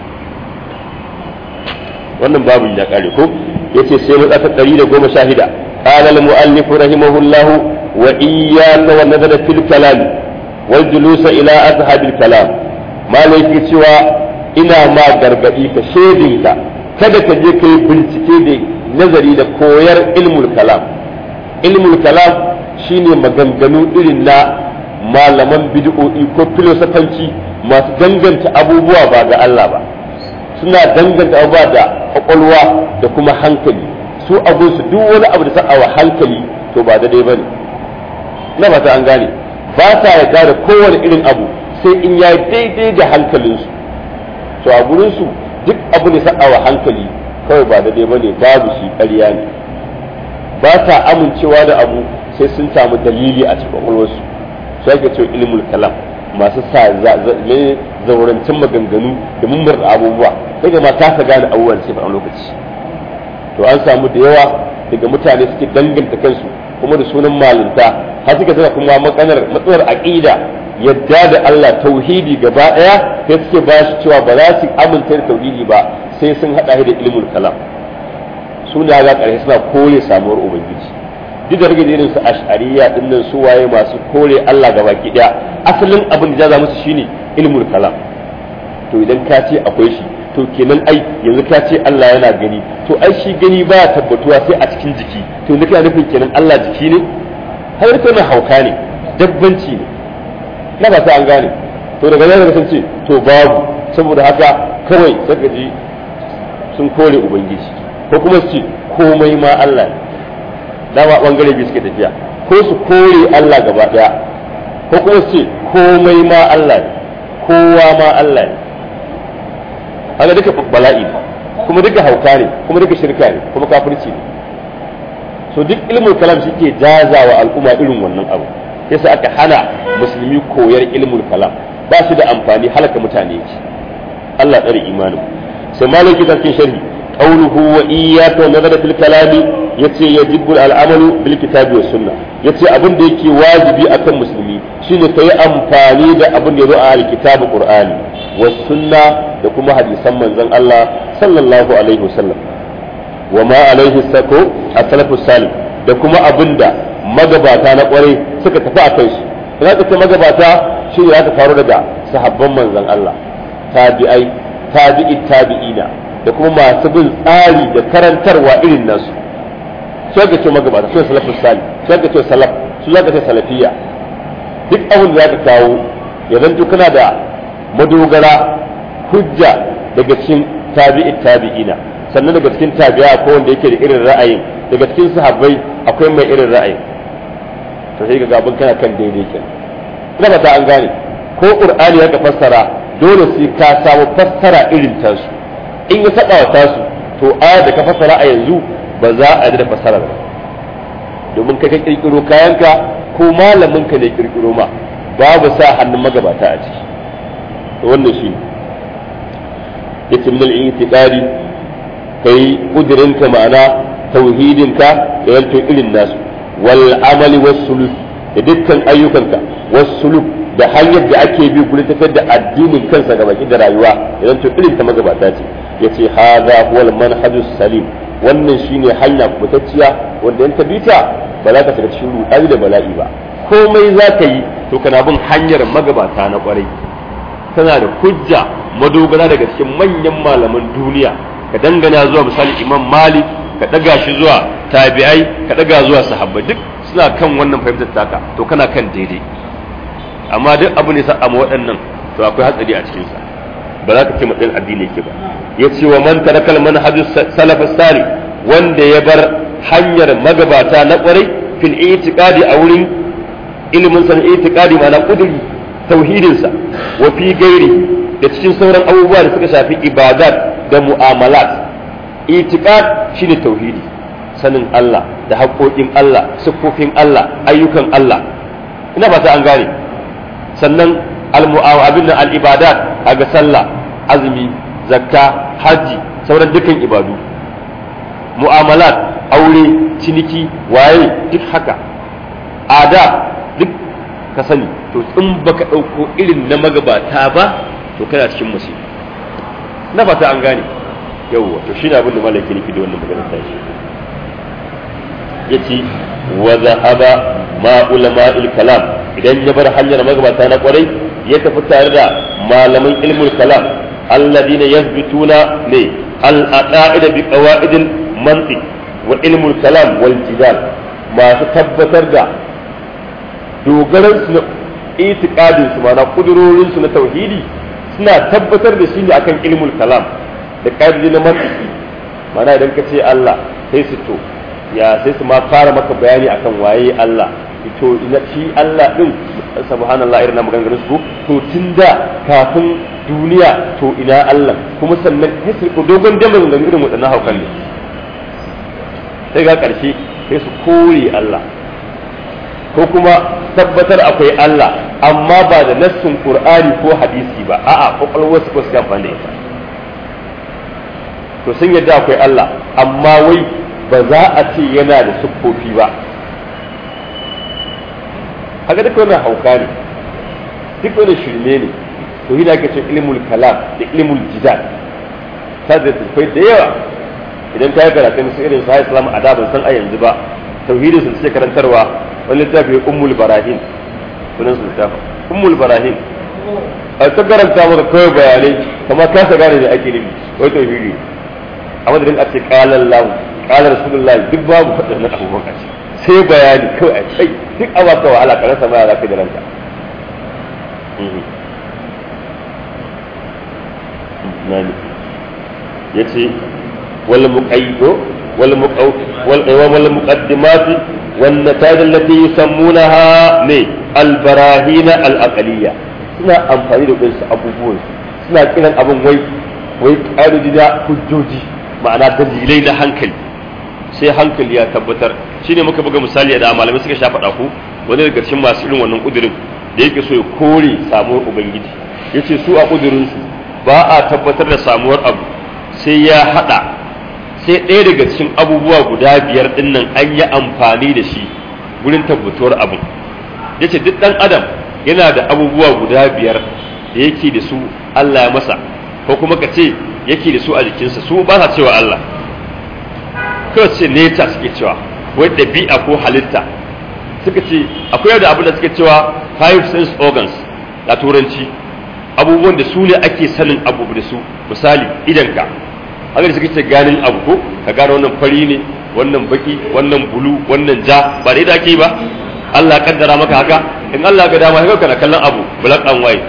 wannan babu ya kare ko yace sai matsata 116 qala al muallif rahimahullah wa iyyaka wa nadara fil kalam wal julusa ila azhabil kalam malai ke cewa ina ma gargadi ka shedinka kada ka je kai bincike da nazari da koyar ilmul kalam ilmul kalam shine maganganu irin na malaman bid'o'i ko filosofanci masu danganta abubuwa ba ga Allah ba suna danganta abubuwa da kwakwalwa da kuma hankali su abun su duk wani abu da sa'awa hankali to ba daidai ba ne na ba ta an gane ba sa yarda da kowane irin abu sai in ya daidai da hankalinsu to a gurinsu duk abu da sa'awa hankali kawai ba daidai ba ne babu shi ƙarya ne ba sa amincewa da abu sai sun samu dalili a cikin kwakwalwarsu su ake cewa ilmul kalam masu sa zaurancin maganganu da mummur abubuwa sai ga ma kasa gane abubuwan sai a lokaci to an samu da yawa daga mutane suke danganta kansu kuma da sunan malinta har suka saka kuma matsalar matsalar aqida yadda da Allah tauhidi gaba daya sai suke ba shi cewa ba za su amince da tauhidi ba sai sun hada da ilmul kalam su ne ga karshe suna kore samuwar ubangiji duk da rage irin su ash'ariya din nan su waye masu kore Allah gaba ki daya asalin abin da jaza musu shine ilmul kalam to idan ka ce akwai shi to kenan ai yanzu ka ce Allah yana gani to ai shi gani ba tabbatuwa sai a cikin jiki to yanzu kana nufin kenan Allah jiki ne har kai mai hauka ne dabbanci ne na ba sai an gane to daga nan sun ce to babu saboda haka kawai saka ji sun kore ubangiji ko kuma su ce komai ma Allah ne dama bangare biyu suke tafiya ko su kore Allah gaba daya ko kuma su ce komai ma Allah ne kowa ma Allah ne haka duka bala'i ne kuma duka hauka ne kuma duka shirka ne kuma kafirci ne so duk ilmul kalam shi ke jazawa al'umma irin wannan abu yasa aka hana musulmi koyar ilmul kalam ba shi da amfani halaka mutane yake Allah tsare imanin sai malaki cikin sharhi qawluhu wa iyyaka wa nazara fil kalami yace yajibu al'amalu bil kitabi was sunna yace abin da yake wajibi akan musulmi shine kai amfani da abin da yazo a alkitabu qur'ani was sunna da kuma hadisan manzon Allah sallallahu alaihi wasallam wa ma alaihi sako as-salafus salih da kuma abin da magabata na kwarai suka tafi a kai shi ina ka magabata shine ya faru daga sahabban manzon Allah tabi'ai tabi'i tabi'ina da kuma masu bin tsari da karantarwa irin nasu sai ka ce magabata su salafus salih sai ka ce salaf su za ka ce salafiyya duk abin da za ka kawo ya zanto kana da madogara hujja daga cikin tabi'i tabi'ina sannan daga cikin tabi'a ko wanda yake da irin ra'ayin daga cikin sahabbai akwai mai irin ra'ayin to sai ga abin kana kan daidai kenan ina ba ta an gane ko qur'ani ya ka fassara dole sai ka samu fassara irin tasu in ya saba wa tasu to aya da ka fassara a yanzu ba za a da fassara ba domin ka kirkiro kayanka ko malamin ka ne kirkiro ma babu sa hannun magabata a ciki to wannan shi yace min al-i'tiqadi kai kudirinka ma'ana tauhidinka da yanto irin nasu wal amali was suluk da dukkan ayyukanka was suluk da hanyar da ake bi gurin tafiyar da addinin kansa ga baki da rayuwa idan to irin ta magabata ce yace hadha huwal manhajus salim wannan shine hanya kubutacciya wanda in ta bita ba za ka shiga cikin ruɗani da bala'i ba komai za ka yi to kana bin hanyar magabata na kwarai tana da hujja madogara daga cikin manyan malaman duniya ka dangana zuwa misali imam malik ka daga shi zuwa tabi'ai ka daga zuwa sahabbai duk suna kan wannan fahimtar taka to kana kan daidai amma duk abu ne sa amma waɗannan to akwai hatsari a cikin sa ba za ka ce matsayin addini yake ba ya ce wa man tarakal manhajus salafus salih wanda ya bar hanyar magabata na kwarai fil itiqadi a wurin ilimin san itiqadi ma na kuduri tauhidin sa wa fi gairi da cikin sauran abubuwa da suka shafi ibadat da mu'amalat itiqad shine tauhidi sanin Allah da haƙoƙin Allah siffofin Allah ayyukan Allah ina ba ta an gane sannan al-mu'awabin al-ibadat ga sallah azumi zakka haji sauran dukkan ibadu mu'amalat aure ciniki waye duk haka ada duk ka sani to in baka ɗauko irin na magabata ba to kana cikin musibi na fata an gane yawwa to shine abin da malaki ne da wannan maganar tashi yace wa zahaba ma ulama'il kalam idan ya bar hanyar magabata na kwarai ya tafi tare da malaman ilmul kalam alladina yazbituna ne al-aqaida bi qawaidil mantiq wa ilmul kalam wal jidal masu tabbatar da dogaran su na itiqadin su mana kudurorin su na tauhidi suna tabbatar da shi ne akan ilmul kalam da ƙa'idodi na mantiki mana idan ka ce Allah sai su to ya sai su ma fara maka bayani akan waye Allah to ina shi Allah din subhanallah irin maganganun su to tunda kafin duniya to ina Allah kuma sannan sai su dogon da maganganun irin wadannan haukan ne sai ga karshe sai su kore Allah ko kuma tabbatar akwai Allah amma ba da nassin Qur'ani ko hadisi ba a'a kokolwar su ko su amfani da ita to sun yadda akwai Allah amma wai ba za a ce yana da siffofi ba haka duka wannan hauka ne duk wannan shirme ne to hina ake ce ilmul kalam da ilmul jidal ta da tafai da yawa idan ka yi karatun su irin sahih islam a da ban san a yanzu ba tauhidin su suke karantarwa wani littafi ummul barahin sunan su littafin ummul barahin a ta karanta maka kawai bayanai kamar kasa gane da ake nufi wai tauhidi a madadin a ce kalan lahu kalar rasulullahi duk babu faɗin na abubuwan a ce sai bayani kawai a kai duk a baka wahala ka rasa maya za ka da ranka ya ce wal muqayyido wal muqaw wal wal muqaddimat wan nataj allati yusammunaha ne al barahin al aqliyya suna amfani da wasu abubuwan suna kiran abun wai wai ƙa'idodi da hujjoji ma'ana dalilai na hankali sai hankali ya tabbatar shine muka buga misali da malamai suka sha faɗa ku wani daga cikin masu irin wannan kudirin da yake so ya kore samuwar ubangiji yace su a kudirin su ba a tabbatar da samuwar abu sai ya haɗa sai ɗaya daga cikin abubuwa guda biyar ɗin nan an yi amfani da shi gurin tabbatuwar abin yace duk ɗan adam yana da abubuwa guda biyar da yake da su Allah ya masa ko kuma ka ce yake da su a jikinsa su ba sa cewa Allah kawai ce neta suke cewa wai ɗabi'a ko halitta suka ce akwai da abin da suke cewa five sense organs da turanci abubuwan da su ne ake sanin abu da su misali idanka haka da suka ce ganin abu ko ka gane wannan fari ne wannan baki wannan bulu wannan ja ba da ake ba Allah kaddara maka haka in Allah ga dama haka kana kallon abu black and white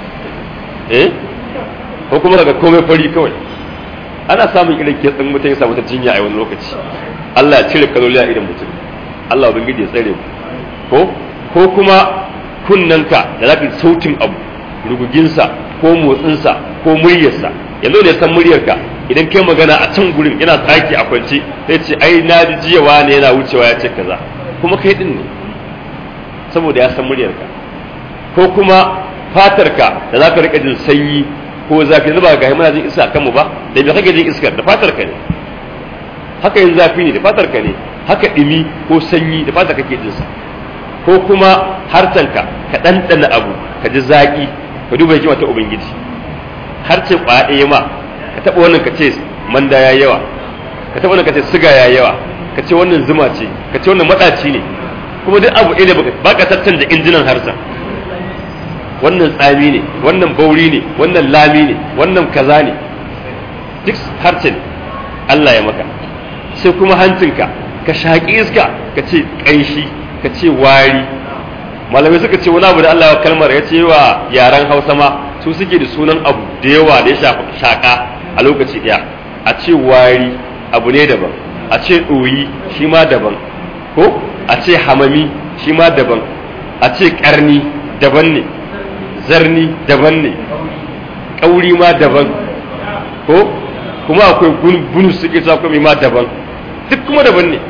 eh ko kuma daga komai fari kawai ana samun irin kitsin mutum ya samu ta jinya a wani lokaci Allah ya cire kaloli a idan mutum Allah ubangiji ya tsare mu ko ko kuma kunnanka da zaka sautin abu ruguginsa ko motsinsa ko muryarsa yanzu da ya san muryarka idan kai magana a can gurin yana tsaki a kwance sai ce ai na ji jiyawa ne yana wucewa ya ce kaza kuma kai din ne saboda ya san muryarka ko kuma fatarka da zaka rika jin sanyi ko zafi zuba ga muna jin iska kanmu ba da me kake jin iskar da fatar ka ne haka yin zafi ne da fatar ka ne haka dimi ko sanyi da fatar kake jin sa ko kuma harcenka ka ɗanɗana abu ka ji zaƙi ka duba hikima ta ubangiji harce kwaɗe ma ka taɓa wannan ka ce manda ya yawa ka taɓa wannan ka ce siga ya yawa ka ce wannan zuma ce ka ce wannan maɗaci ne kuma duk abu ɗaya ne ba ka tattanta injinan harsa wannan tsami ne wannan bauri ne wannan lami ne wannan kaza ne duk harcin Allah ya maka sai kuma hancinka ka shaƙi iska ka ce ƙanshi ka ce wari malamai suka ce wani abu da Allah ya kalmar ya ce wa yaren hausa ma su suke da sunan abu da yawa da ya shafi shaƙa a lokaci ɗaya a ce wari abu ne daban a ce ɗoyi shi ma daban ko a ce hamami shi ma daban a ce ƙarni daban ne zarni daban ne ƙauri ma daban ko kuma akwai bunu suke sa kuma ma daban duk kuma daban ne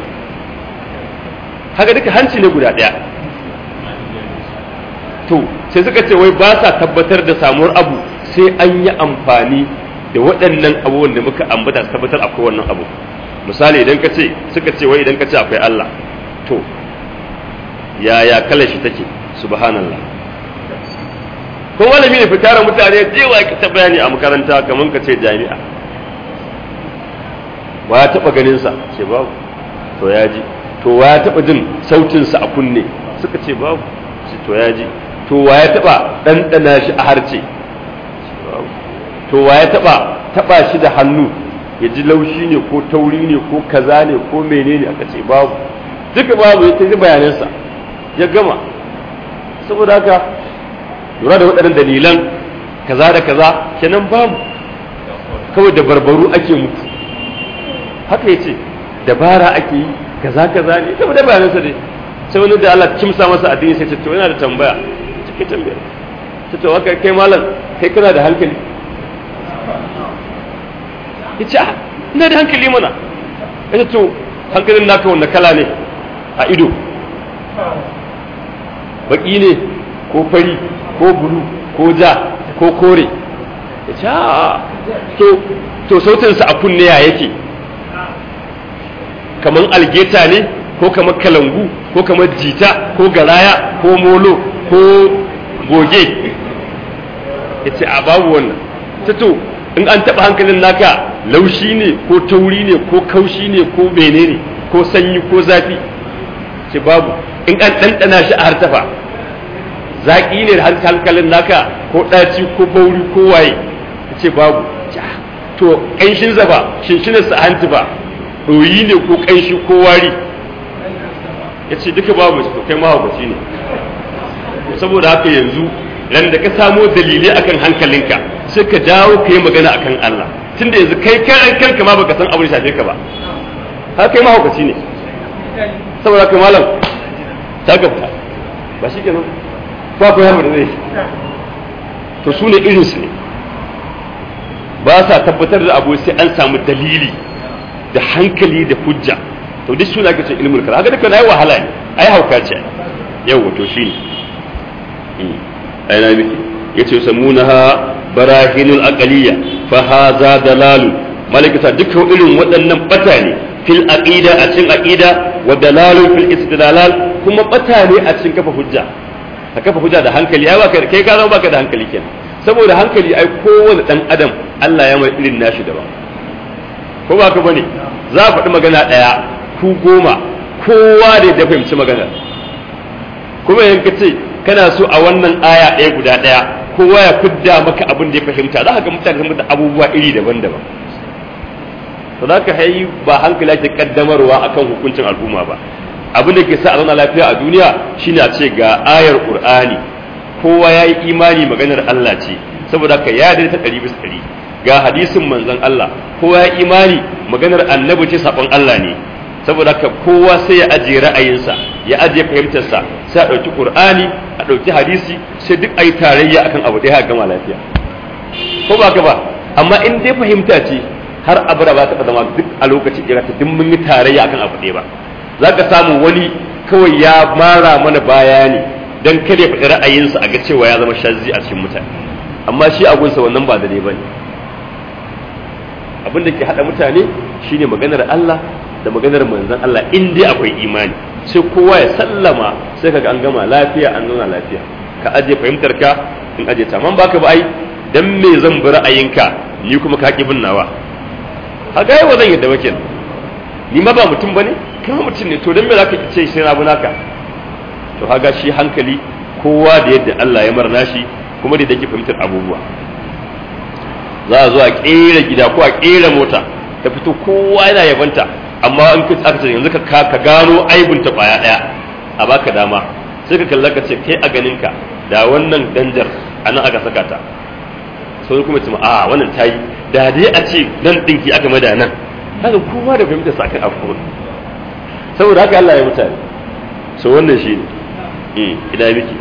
haka duka hanci ne guda ɗaya to sai suka ce wai ba sa tabbatar da samuwar abu sai an yi amfani da waɗannan abubuwan da muka ambata su tabbatar akwai wannan abu misali idan ka ce suka ce wai idan ka ce akwai Allah to yaya kalar shi take subhanallah ko malami ne fitara mutane jewa ki ta bayani a makaranta kamar ka ce jami'a wa ya taba ganin sa ce babu to ya ji to wa ya taba jin sautin sa a kunne suka ce babu shi to ya ji to wa ya taba ɗanɗana shi a harce to wa ya taba taba shi da hannu ya ji laushi ne ko tauri ne ko kaza ne ko menene aka ce babu duka babu ya ta bayanansa ya gama saboda haka lura da waɗannan dalilan kaza da kaza kenan babu kawai da barbaru ake muku haka ya ce dabara ake yi kaza kaza ne ita da bayanansa dai sai wani da Allah kimsa masa addini sai ce to yana da tambaya cikin tambaya ta to haka kai malam kai kana da hankali ya ce ina da hankali mana ya ce to hankalin naka wanda kala ne a ido baki ne ko fari ko bulu ko ja ko kore ya ce to to sautinsa a kunne ya yake kamar algeta ne ko kamar kalangu ko kamar jita ko garaya ko molo ko goge ya ce a babu wannan ta to in an taɓa hankalin naka laushi ne ko tauri ne ko kaushi ne ko bene ne ko sanyi ko zafi ce babu in an ɗanɗana shi a hartafa zaƙi ne da hankalin naka ko ɗaci ko bauri ko waye ce babu to ƙanshin zaba shinshinarsa hanci ba ɗoyi ne ko ƙanshi ko wari ya ce duka babu to kai mahaukaci ne saboda haka yanzu ran da ka samo dalilai akan hankalinka sai ka dawo ka yi magana akan Allah tunda yanzu kai kan kanka ma baka san abin shafe ka ba haka kai mahaukaci ne saboda haka malam ta gabta ba shi kenan ba ku yamma da zai to su ne irinsu ne ba sa tabbatar da abu sai an samu dalili da hankali da hujja to duk suna kace ilmul kalam haka duka nayi wahala ne ai hauka ce yawa to shine ai na miki yace samunaha barahinul aqliya fa hadha dalalu malakata duka irin waɗannan bata ne fil aqida a cikin aqida wa dalalun fil istidlal kuma bata ne a cikin kafa hujja ka kafa hujja da hankali ai baka kai ka zama baka da hankali kenan saboda hankali ai kowane dan adam Allah ya mai irin nashi daban ko ba ka bane za a faɗi magana ɗaya ku goma kowa da ya fahimci magana kuma yanka ce kana so a wannan aya ɗaya guda ɗaya kowa ya fidda maka abin da ya fahimta za ka ga mutane sun da abubuwa iri daban-daban to za ka hayi ba hankali ake kaddamarwa akan hukuncin al'umma ba abin da ke sa a zauna lafiya a duniya shine a ce ga ayar qur'ani kowa ya yi imani maganar Allah ce saboda ka ya ta ɗari bisa ɗari ga hadisin manzon Allah kowa ya imani maganar annabi ce sabon Allah ne saboda ka kowa sai ya ajiye ra'ayinsa ya ajiye fahimtarsa sai a ɗauki qur'ani a ɗauki hadisi sai duk ayi tarayya akan abu ɗaya gama lafiya ko ba ka ba amma in dai fahimta ce har abada ba ta zama duk a lokaci ɗaya ta duk mun yi tarayya akan abu ɗaya ba za ka samu wani kawai ya mara mana bayani dan kada ya faɗi ra'ayinsa a ga cewa ya zama shazzi a cikin mutane amma shi a gunsa wannan ba daidai bane abin da ke haɗa mutane shine maganar Allah da maganar manzon Allah in dai akwai imani sai kowa ya sallama sai kaga an gama lafiya an zauna lafiya ka aje fahimtar ka in aje ta man baka ba ai dan me zan bi ra'ayinka ni kuma ka ki bin nawa haka yau zan yadda wake ni ma ba mutum bane kai mutum ne to dan me zaka ce sai na bi naka to haga shi hankali kowa da yadda Allah ya marna shi kuma da yake fahimtar abubuwa za a zo a kera gida ko a kera mota ta fito kowa yana yabanta amma in ka aka ce yanzu ka ka gano aibun ta kwaya daya a baka dama sai ka kalla ka ce kai a ganin ka da wannan danjar anan aka saka ta sai kuma ce a wannan tayi da dai a ce nan dinki aka mada nan haka kowa da fahimtar sa kan abu saboda haka Allah ya mutane so wannan shi ne ina miki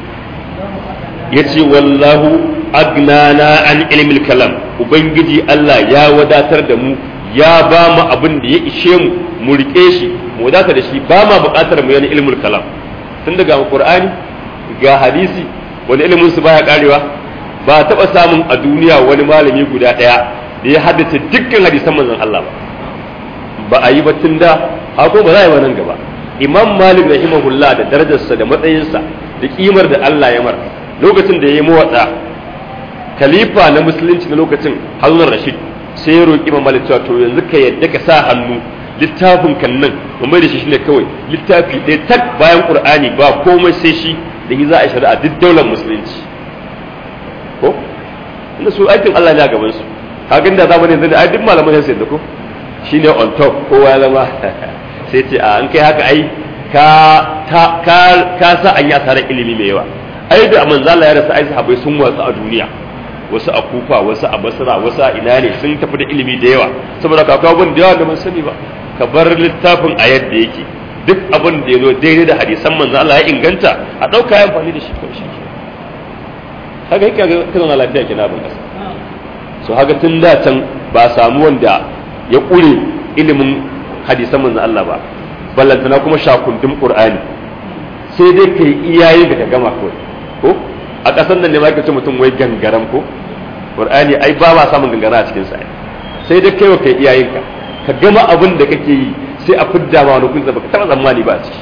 ya ce wallahu agnana an ilmil kalam ubangiji Allah ya wadatar da mu ya ba mu abin da ya ishe mu mu rike shi mu wadata da shi ba ma buƙatar mu yana ilmul kalam tun daga qur'ani ga hadisi wani ilimin su baya karewa ba taɓa samun a duniya wani malami guda ɗaya da ya haddace dukkan hadisan manzon Allah ba ba a yi ba tun da hako ba za a yi ba nan gaba imam malik rahimahullah da darajarsa da matsayinsa da kimar da Allah ya mar lokacin da ya yi mawatsa khalifa na musulunci na lokacin harunar rashid sai ya roƙi imam malik cewa to yanzu ka yadda ka sa hannu littafin kan nan mu mai da shi shine kawai littafi ɗaya tak bayan qur'ani ba komai sai shi da shi za a shari'a duk daular musulunci ko inda su aikin Allah ne a gaban su kagan da zamanin yanzu ai duk malaman sai da ko shine on top kowa ya zama sai ce a an kai haka ai ka ka ka sa an yi asarar ilimi mai yawa ai da manzala ya rasa ai sahabbai sun watsu a duniya wasu a kufa wasu a basra wasu a ina ne sun tafi da ilimi da yawa saboda ka kawo da yawa da ban sani ba ka bar littafin a yadda yake duk abin da ya zo daidai da hadisan manzo Allah ya inganta a dauka ya amfani da shi ko shi haka yake ga kana lafiya kina abin kasa so haka tun da can ba samu wanda ya kure ilimin hadisan manzo Allah ba ballantana kuma shakundin qur'ani sai dai kai iyayen da ka gama kawai ko a ƙasar nan ne ma ce mutum wai gangaram ko qur'ani ai ba ma samun gangara a cikin sa sai dai kai wa kai iyayenka ka gama abin da kake yi sai a fidda ma wani kunza baka taba tsammani ba a ciki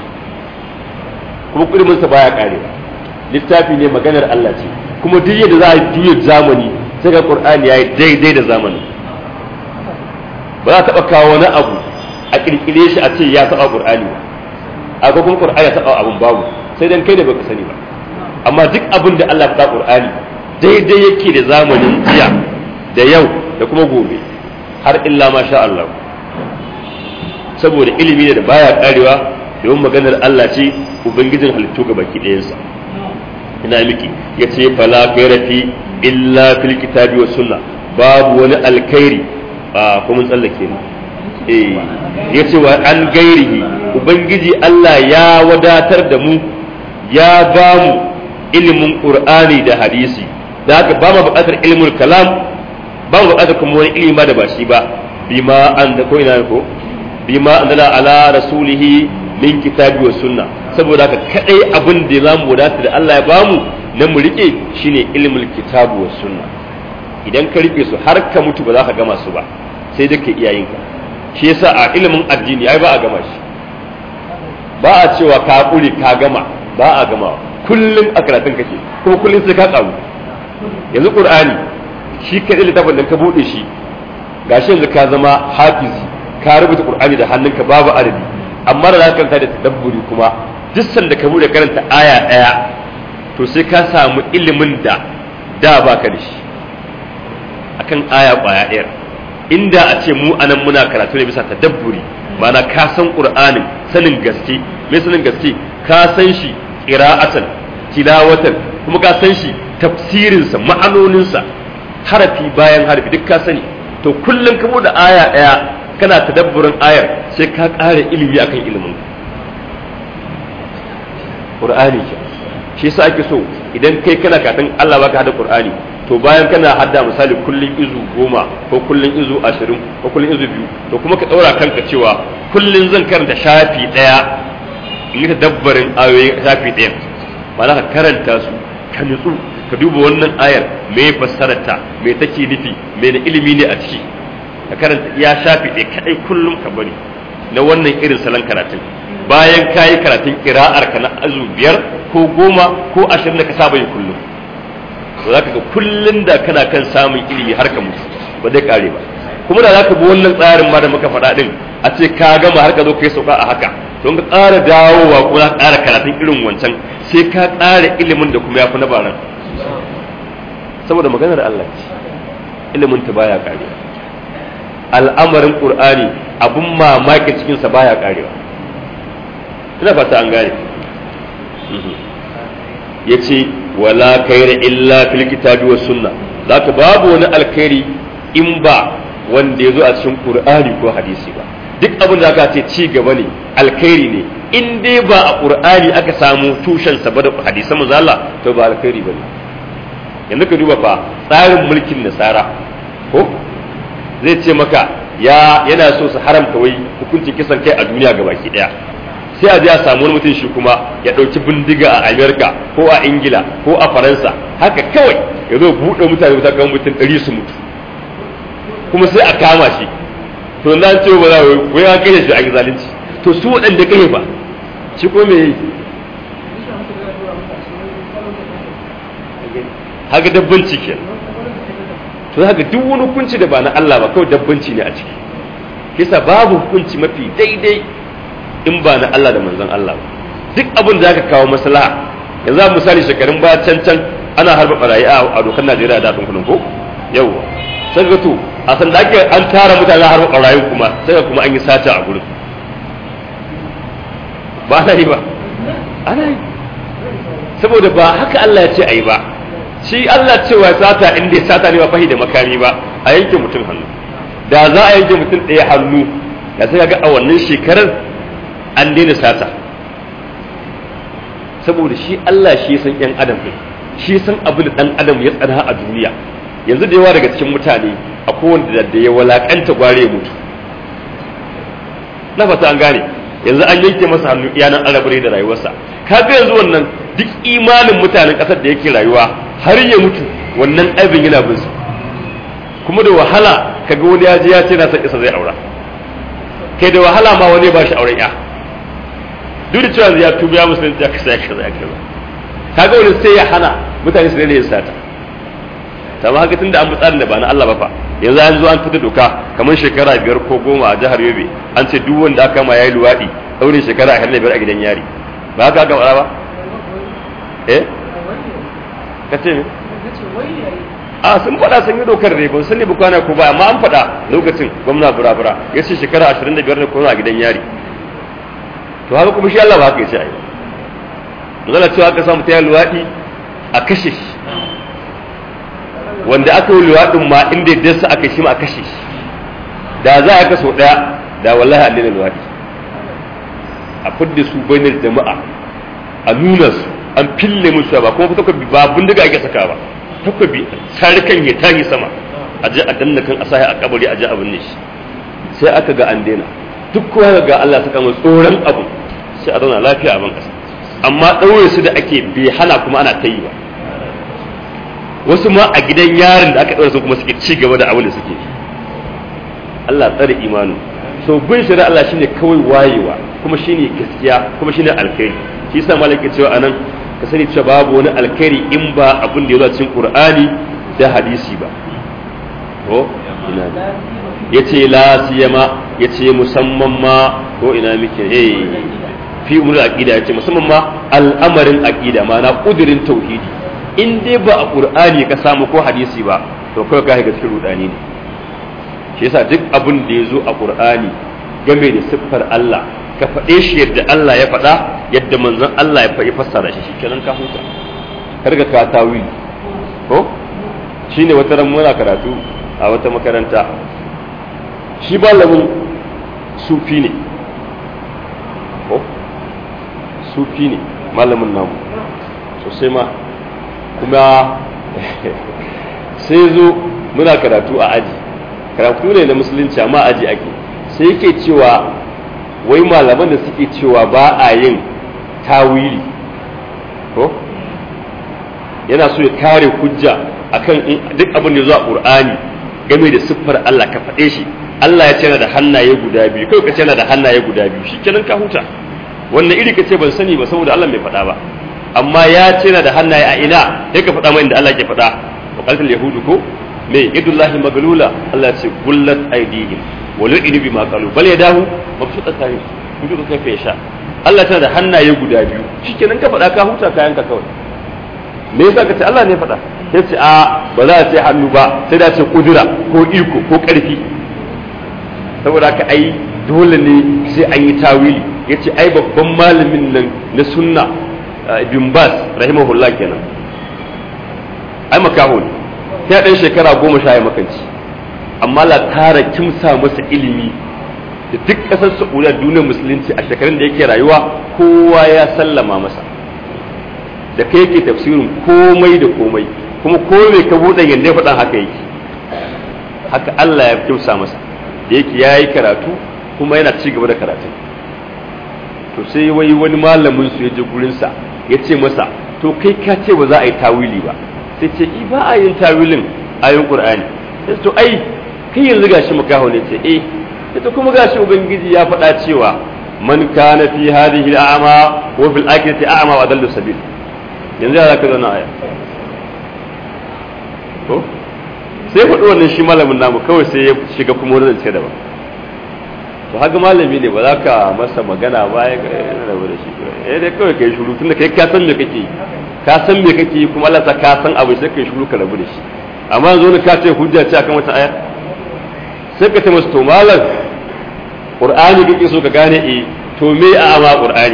kuma kudimin sa baya karewa littafi ne maganar Allah ce kuma duk yadda za a juya zamani sai ga qur'ani yayi daidai da zamani ba za taba kawo wani abu a kirkire shi a ce ya taba qur'ani ba a kuma qur'ani ya taba abun babu sai dan kai da baka sani ba amma duk abin da Allah ta Qur'ani daidai yake da zamanin jiya da yau da kuma gobe har illa ma sha Allah saboda ilimi ne da baya karewa domin maganar Allah ce ubangijin halittu ga baki ɗayansa ina miki ya ce fala fi illa fil kitabi wa sunna babu wani alkhairi a kuma tsallake ne eh ya ce wa an gairihi ubangiji Allah ya wadatar da mu ya ba mu ilimin qur'ani da hadisi da haka ba mu buƙatar ilimin kalam ba mu buƙatar kuma wani ilimi ba da ba shi ba bima an da ko ina ko bima anzala ala rasulihi min kitabi wa sunna saboda haka kadai abin da za mu wadata da Allah ya bamu na mu rike shine ilimin kitabu wa sunna idan ka rike su har ka mutu ba za ka gama su ba sai dai ka iyayenka shi yasa a ilimin addini ai ba a gama shi ba a cewa ka kure ka gama ba a gama kullum a karatun kake kuma kullum sai ka karu yanzu qur'ani shi kadai littafin da ka bude shi gashi yanzu ka zama hafizi ka rubuta qur'ani da hannunka babu adadi amma da zaka karanta da tadabburi kuma duk sanda ka bude karanta aya daya to sai ka samu ilimin da da baka da shi akan aya kwaya ɗaya inda a ce mu anan muna karatu ne bisa tadabburi ma'ana ka san qur'anin sanin gaske me sanin gaske ka san shi qira'atan tilawatan kuma ka san shi tafsirinsa ma'anoninsa harafi bayan harafi duk ka sani to kullum ka bude aya daya kana tadabburin ayar sai ka ƙara ilimi akan ilimin Qur'ani ke shi yasa ake so idan kai kana katin Allah baka hada Qur'ani to bayan kana hadda misali kullun izu goma ko kullun izu ashirin ko kullun izu biyu to kuma ka ɗaura kanka cewa kullun zan karanta shafi ɗaya in yi tadabbarin ayoyin shafi ɗaya ba za ka karanta su ka nutsu ka duba wannan ayar me fassararta me take nufi me da ilimi ne a ciki ka karanta ya shafi ɗaya kaɗai kullum ka bari na wannan irin salon karatun bayan ka yi karatun kira'ar ka na azu biyar ko goma ko ashirin da ka saba yi kullum to za ka ga kullum da kana kan samun ilimi har ka mutu ba zai kare ba kuma da za ka bi wannan tsarin ma da muka faɗa ɗin a ce ka gama har ka zo ka yi sauka a haka don ka ƙara dawowa ko za ka ƙara karatun irin wancan sai ka ƙara ilimin da kuma ya fi na baran saboda maganar Allah ce ilimin ta baya karewa al'amarin qur'ani abun mamaki cikin sa baya karewa ina fata an gane yace wala kaira illa fil kitabi was sunna zaka babu wani alkhairi in ba wanda yazo a cikin qur'ani ko hadisi ba duk abin da aka ce ci gaba ne alkhairi ne in dai ba a qur'ani aka samu tushen sa ba da hadisan manzo Allah to ba alkhairi bane yanzu ka duba fa tsarin mulkin nasara ko zai ce maka ya yana so su haramta wai hukuncin kisan kai a duniya ga baki daya sai a je a samu wani mutum shi kuma ya ɗauki bindiga a amerika ko a ingila ko a faransa haka kawai ya zo buɗe mutane wuta kan mutum ɗari su mutu kuma sai a kama shi to na ce ba za a wai an kai shi a yi zalunci to su waɗanda kai ba shi ko me yi haka dabbanci ke to haka duk wani hukunci da ba na Allah ba kawai dabbanci ne a ciki kisa babu hukunci mafi daidai in ba na Allah da manzon Allah ba duk abin da zaka kawo maslaha yanzu misali shekarun baya can can ana harba barayi a dokar Najeriya da kunkunan ko yawwa sai ga to a san da ake an tara mutane har barayin kuma sai ga kuma an yi sata a gurin ba ana yi ba ana yi saboda ba haka Allah ya ce a yi ba shi Allah cewa sata inda ya sata ne ba fahi da makami ba a yanke mutum hannu da za a yanke mutum ɗaya hannu da sai ga a wannan shekarar an daina sata saboda shi Allah shi san yan adam ne shi san abin da dan adam ya tsana a duniya yanzu da yawa daga cikin mutane a kowanne da ya walakanta gware mutu na fata an gane yanzu an yanke masa hannu iyanan arabare da rayuwarsa kaga yanzu wannan duk imanin mutanen kasar da yake rayuwa har ya mutu wannan abin yana bin su kuma da wahala kaga wani ya je ya ce na san isa zai aura kai da wahala ma wani ba shi auren ya duk da cewa ya tuba ya musulunci ya kasa ya kaza ya kaza kaga wani sai ya hana mutane su daina yin sata ta ma haka tunda an bi tsarin da ba na Allah ba fa yanzu an zo an fita doka kamar shekara biyar ko goma a jihar Yobe an ce duk wanda aka ma yayi luwadi daure shekara a biyar a gidan yari ba haka aka fara ba eh ka ce me a sun faɗa sun yi dokar ne ban sani ba kwana ko ba amma an faɗa lokacin gwamna burabura ya ce shekara 25 ne kuma a gidan yari to haka kuma shi Allah ba haka ya ce ai zala cewa aka samu ta luwaɗi a kashe shi wanda aka yi luwaɗin ma inda ya dasa aka shi ma a kashe shi da za a kaso ɗaya da wallahi an daina luwaɗi a fidda su bainar jama'a a nuna su an fille musu ba kuma takobi ba bindiga ake saka ba takobi sarkan ya tahi sama a je a danna kan asahi a kabari a je a binne shi sai aka ga an daina duk kowa ga Allah saka mu tsoron abu sai a zauna lafiya a ban kasa amma ɗaure su da ake bai hana kuma ana ta yi ba wasu ma a gidan yarin da aka ɗaure su kuma suke ci gaba da abin da suke Allah tsare imanu so bin shari'a Allah shine kawai wayewa kuma shine gaskiya kuma shine alkhairi shi yasa malaka cewa anan ka sani cewa babu wani alkhairi in ba abin da ya zo cikin Qur'ani da hadisi ba ko ina yace la siyama yace musamman ma ko ina muke eh fi umar aqida yace musamman ma al'amarin aqida ma'ana kudirin tauhidi in dai ba a qur'ani ka samu ko hadisi ba to kai ka ga cikin rudani ne shi yasa duk abin da ya zo a qur'ani game da siffar Allah ka faɗe shi yadda Allah ya faɗa yadda manzon Allah ya faɗi fassara shi shikenan ka huta kar ka ka tawili ko shine wata ran muna karatu a wata makaranta shi malamin sufi ne ko sufi ne malamin namu sosai ma kuma sai zo muna karatu a aji karatu ne na musulunci amma aji ake sai yake cewa wai malaman da suke cewa ba a yin tawili ko yana so ya kare hujja akan duk abin da zuwa qur'ani game da siffar Allah ka faɗe shi Allah ya ce yana da hannaye guda biyu kai ka ce yana da hannaye guda biyu shikenan ka huta wannan iri ka ce ban sani ba saboda Allah bai faɗa ba amma ya ce yana da hannaye a ina sai ka faɗa mai inda Allah ke faɗa wa qaltul yahudu ko me yadullahi maglula Allah ya ce gullat aydihim wa lu'inu bima qalu bal yadahu mabsutatan yudu kai fa yasha Allah tana da hannaye guda biyu shikenan ka faɗa ka huta kayan ka kawai me yasa ka ce Allah ne faɗa sai ce a ba za a ce hannu ba sai da ce kudura ko iko ko ƙarfi saboda haka ai dole ne sai an yi tawili ya ce ai babban malamin nan na sunna ibn bas rahimahullah kenan ai makaho ne sai ɗan shekara goma sha ya makanci amma la tara kimsa masa ilimi da duk ƙasar saudiya duniyar musulunci a shekarun da yake rayuwa kowa ya sallama masa da kai yake tafsirin komai da komai kuma komai ka buɗe yanda ya faɗan haka yake haka Allah ya kimsa masa da yake ya yi karatu kuma yana ci gaba da karatu to sai wai wani malamin su ya je gurinsa ya ce masa to kai ka ce ba za a yi tawili ba sai ce i ba a yin tawilin ayoyin qur'ani sai to ai kai yanzu gashi makaho ne ce eh sai to kuma gashi ubangiji ya faɗa cewa man kana fi hadhihi al'ama wa fil akhirati a'ma wa dallu sabil yanzu ya zaka zauna aya ko sai faɗi wannan shi malamin namu kawai sai ya shiga kuma wani zance daban to haka malami ne ba za ka masa magana ba ya rabu da shi eh dai kawai kai shuru tunda kai ka san me kake ka san me kake kuma Allah ta ka san abu sai kai shuru ka rabu da shi amma yanzu ne ka ce hujja ce akan wata aya sai ka ce masa to malam qur'ani kake so ka gane eh to me a ama qur'ani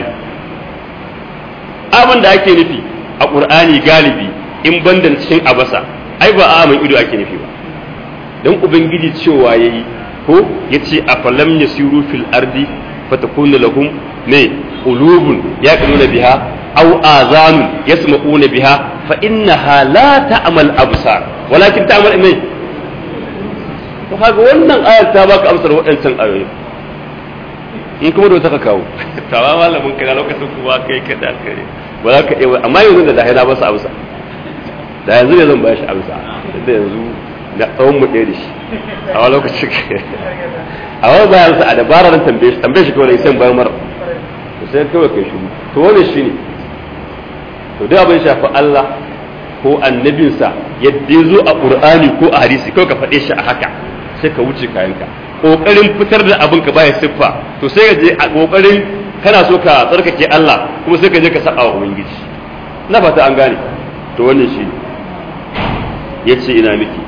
abin da ake nufi a qur'ani galibi in bandan cikin abasa ai ba a amin ido ake nufi ba dan ubangiji cewa yayi ko yace afalam yasiru fil ardi fatakunu lahum ne qulubun yaquluna biha aw azanun yasma'una biha fa innaha la ta'mal absar walakin ta'mal ne to kaga wannan ayar ta baka amsar waɗancan ayoyi in kuma da ka kawo tawa malamin kana lokacin kuma kai ka da kare ba za ka iya amma yanzu da dahila ba su amsa da yanzu ne zan ba shi amsa da yanzu na tsawon mu ɗaya da shi a wani lokacin a wani bayan sa a dabarar tambaye shi tambaye shi kawai sai bayan mara to sai kawai kai shi to wani shi ne to duk abin shafi Allah ko annabinsa yadda ya zo a Qur'ani ko a hadisi kawai ka faɗe shi a haka sai ka wuce kayanka kokarin fitar da abin ka baya siffa to sai ka je a kokarin kana so ka tsarkake Allah kuma sai ka je ka saba wa ubangiji na fata an gane to wannan shi yace ina miki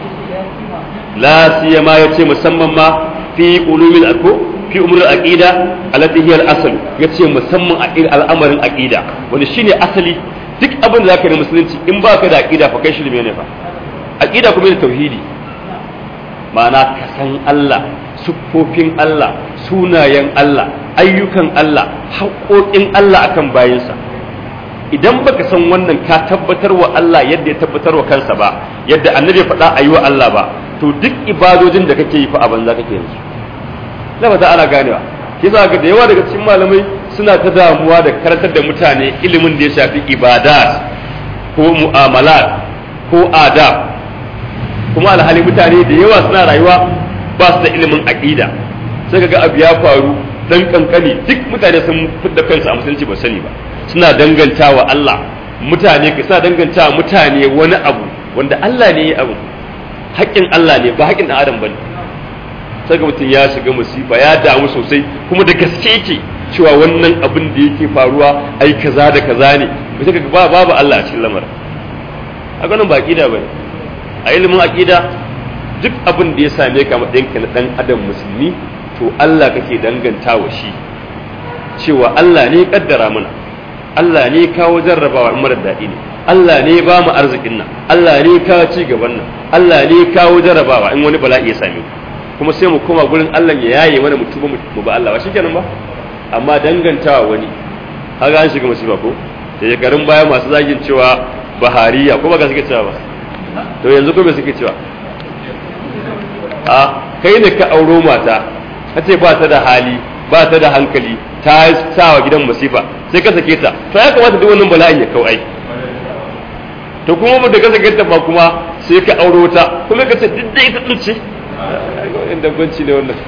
la siyama yace musamman ma fi ulumil ako fi umrul aqida allati hiya al-asl yace musamman a al'amarin aqida wanda shine asali duk abin da zaka yi musulunci in baka da aqida fa kai shirme ne fa aqida kuma ne tauhidi ma'ana ka san Allah siffofin Allah sunayen Allah ayyukan Allah haƙoƙin Allah akan bayinsa idan baka san wannan ka tabbatar wa Allah yadda ya tabbatar wa kansa ba yadda annabi ya faɗa a yi wa Allah ba to duk ibadojin da kake yi fa a banza kake yanzu na fata ana ganewa yasa ga da yawa daga cikin malamai suna ta damuwa da karantar da mutane ilimin da ya shafi ibadat ko mu'amalat ko adab kuma alhali mutane da yawa suna rayuwa ba su da ilimin aqida sai kaga abu ya faru dan kankani duk mutane sun fidda kansu a musulunci ba sani ba suna dangantawa Allah mutane suna dangantawa mutane wani abu wanda Allah ne ya abu haƙƙin Allah ne ba haƙƙin ɗan adam bane sai ga mutum ya shiga musifa ya damu sosai kuma da gaske yake cewa wannan abin da yake faruwa ai kaza da kaza ne ba sai ba babu Allah a cikin lamarin a ganin ba aqida bane a ilimin aqida duk abin da ya same ka matsayinka na dan adam musulmi to Allah kake dangantawa shi cewa Allah ne kaddara mana Allah ne kawo jarrabawa in mara daɗi ne Allah ne ba mu arzikin nan Allah ne kawo ci gaban nan Allah ne kawo jarrabawa in wani bala'i ya same kuma sai mu koma gurin Allah ya yaye mana mutuba mu ba Allah ba shikenan ba amma dangantawa wani kaga an shiga musiba ko da shekarun baya masu zagin cewa bahariya ko ba ga suke cewa ba to yanzu ko me suke cewa a kai ne ka auro mata kace ba ta da hali ba ta da hankali ta sa wa gidan masifa sai ka sake ta to ya kamata duk wannan bala'in ya kau ai to kuma da ka sake ta ba kuma sai ka auro ta kuma ka ce duk da ita din ce inda gwanci ne wannan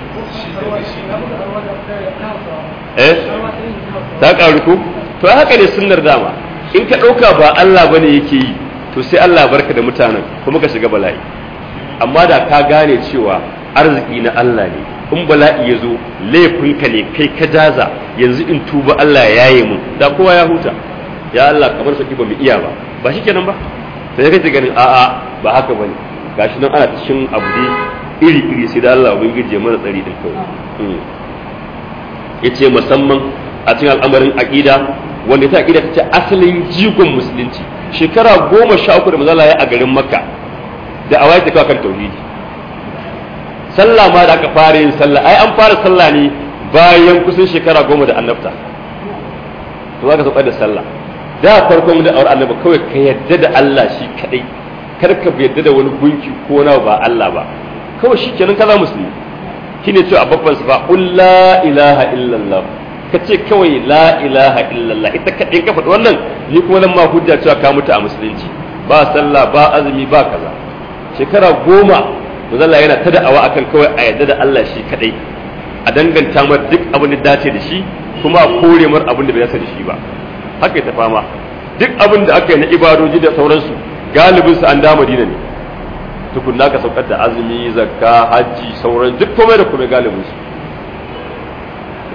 eh ta karu ku to haka ne sunnar dama in ka dauka ba Allah bane yake yi to sai Allah barka da mutanen kuma ka shiga bala'i amma da ka gane cewa arziki na Allah ne in bala'i ya zo laifinka ne kai ka jaza yanzu in tuba Allah ya yaye mun da kowa ya huta ya Allah kamar saki ba mu iya ba ba shi kenan ba sai kace ganin a'a ba haka bane gashi nan ana cikin abu dai iri iri sai da Allah ubangiji ya mana tsari din kawai yace musamman a cikin al'amarin aqida wanda ta aqida tace asalin jigon musulunci shekara goma sha uku da manzala ya a garin makka da awai ta kawo kan tauhidi sallah ma da aka fara yin sallah ai an fara sallah ne bayan kusan shekara goma da annabta to za ka sauka da sallah da farkon da aure annabi kawai ka yadda da Allah shi kadai kar ka yadda da wani gunki ko na ba Allah ba kawai shi kenan kaza musulmi shine cewa a babban sa qul la ilaha illallah ka ce kawai la ilaha illallah ita kadai ka faɗi wannan ni kuma nan ma hujja cewa ka mutu a musulunci ba sallah ba azumi ba kaza shekara goma manzala yana ta da'awa akan kawai a yadda da Allah shi kadai a danganta mar duk abin da dace da shi kuma a kore mar abin da bai dace da shi ba haka ta fama duk abin da aka yi na ibadoji da sauransu galibin su an da Madina ne tukunna ka saukar da azumi zakka hajji sauran duk komai da komai galibin su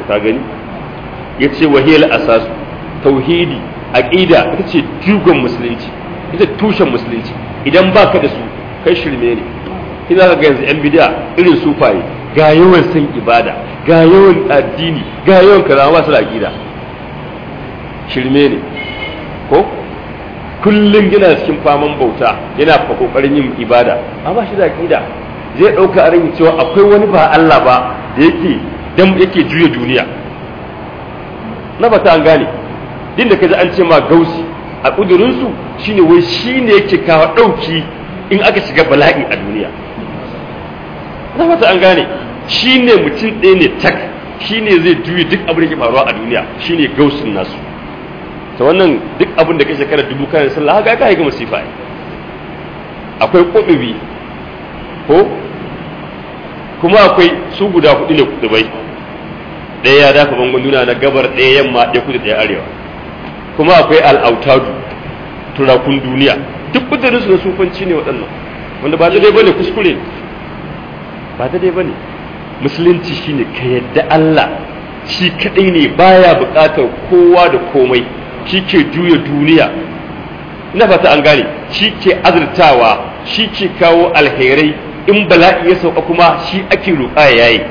ka gani yace wahiyal asas tauhidi aqida ita ce jugon musulunci ita tushen musulunci idan baka da su kai shirme ne ina ga yanzu yan bid'a irin sufaye ga yawan san ibada ga yawan addini ga yawan kaza ba su da aqida shirme ne ko kullum yana cikin faman bauta yana fa kokarin yin ibada amma shi da aqida zai dauka a ran cewa akwai wani ba Allah ba da yake dan yake juya duniya na ba ta an gane din da kaji an ce ma gausi a kudurin su shine wai shine yake kawo dauki in aka shiga bala'i a duniya na ba ta an gane shine mutum ɗaya ne tak shine zai juya duk abin da ke faruwa a duniya shine gausin nasu ta wannan duk abin da kai shekara dubu kan sallah haka ka ga masifa akwai kudubi ko kuma akwai su guda hudu ne kudubai ɗaya ya dafa bangon duniya na gabar ɗaya yamma ɗaya kudu ɗaya arewa kuma akwai al'autadu turakun duniya duk kudurin su na sufanci ne waɗannan wanda ba daidai bane kuskure ba daidai bane musulunci shine ka yadda Allah shi kadai ne baya buƙatar kowa da komai shi ke juya duniya ina fata an gane shi ke azurtawa shi ke kawo alherai in bala'i ya sauka kuma shi ake roƙa ya yayi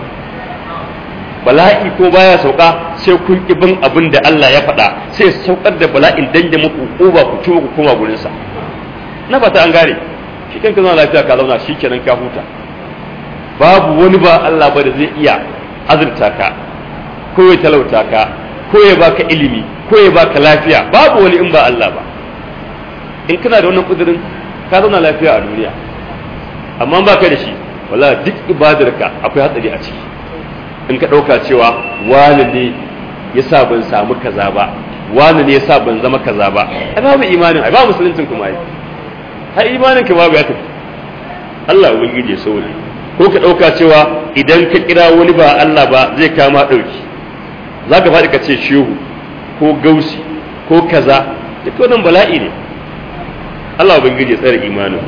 bala'i ko baya sauka sai kun bin abin da Allah ya faɗa sai saukar da bala'in dan da muku uba ku tuba ku koma gurin sa na fata an gane shi kanka zama lafiya ka zauna shi kenan ka huta babu wani ba Allah ba da zai iya azurta ka ko ya talauta ka ko ya baka ilimi ko ya baka lafiya babu wani in ba Allah ba in kana da wannan kudirin ka zauna lafiya a duniya amma ba ka da shi wala duk ibadarka akwai hatsari a ciki in ka ɗauka cewa wani ne ya sa ban samu kaza ba wani ne ya sa ban zama kaza ba ai babu imanin ai ba musuluncin kuma yi har imanin ka babu ya tafi Allah ubangiji ya sauri ko ka ɗauka cewa idan ka kira wani ba Allah ba zai kama ɗauki za ka faɗi ka ce shehu ko gausi ko kaza duk wannan bala'i ne Allah ubangiji ya tsare imanin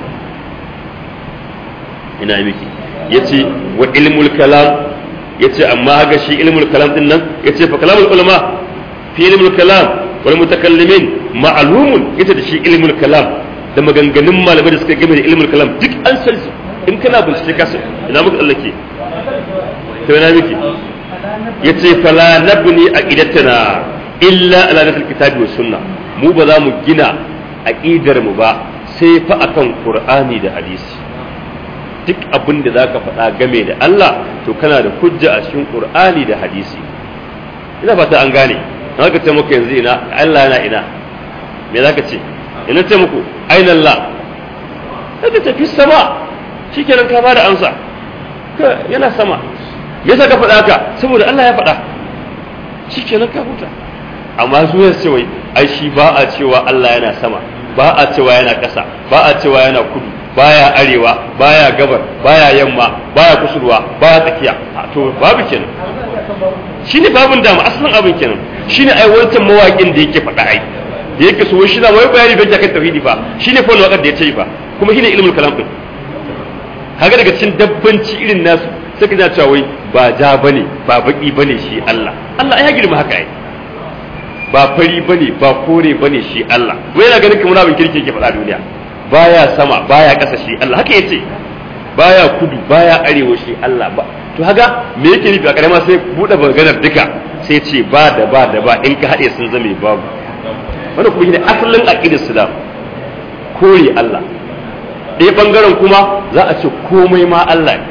ina miki yace wa ilmul kalam yace amma haka shi ilmul kalam din nan yace fa kalamul ulama fi ilmul kalam wal mutakallimin ma'lumun yace da shi ilmul kalam da maganganun malamai da suka game da ilmul kalam duk an san su in kana bincike ka san ina muka tsallake to ina miki yace fala nabni aqidatana illa ala nasl kitabi was sunna mu ba za mu gina aqidar mu ba sai fa akan qur'ani da hadisi duk abin da zaka faɗa game da Allah to kana da hujja a cikin qur'ani da hadisi ina fata an gane haka ce muku yanzu ina Allah yana ina me zaka ce ina ce muku aina Allah kaga tafi sama shikenan ka bada amsa yana sama me yasa ka faɗa ka saboda Allah ya faɗa shikenan ka huta amma su ya ce wai ai shi ba a cewa Allah yana sama ba a cewa yana ƙasa ba a cewa yana kudu baya arewa baya gabar baya yamma baya kusurwa baya tsakiya to babu kenan shine babun dama asalin abin kenan shine ai wancan mawaƙin da yake faɗa ai da yake so shi na wai bayani don kan tauhidi fa shine fa waƙar da ya ce fa kuma shine ilmul kalam din kaga daga cikin dabbanci irin nasu sai ka cewa wai ba ja bane ba baki bane shi Allah Allah ya girma haka ai ba fari bane ba kore bane shi Allah wai yana ganin kamar abin kirki yake faɗa duniya baya sama baya ƙasa shi Allah haka yace baya kudu baya arewa shi Allah ba to haka me yake nufi a karama sai bude maganar duka sai ce ba da ba da ba in ka haɗe sun zame babu wannan kuma shine asalin aqidar Islam kore Allah ɗaya bangaren kuma za a ce komai ma Allah ne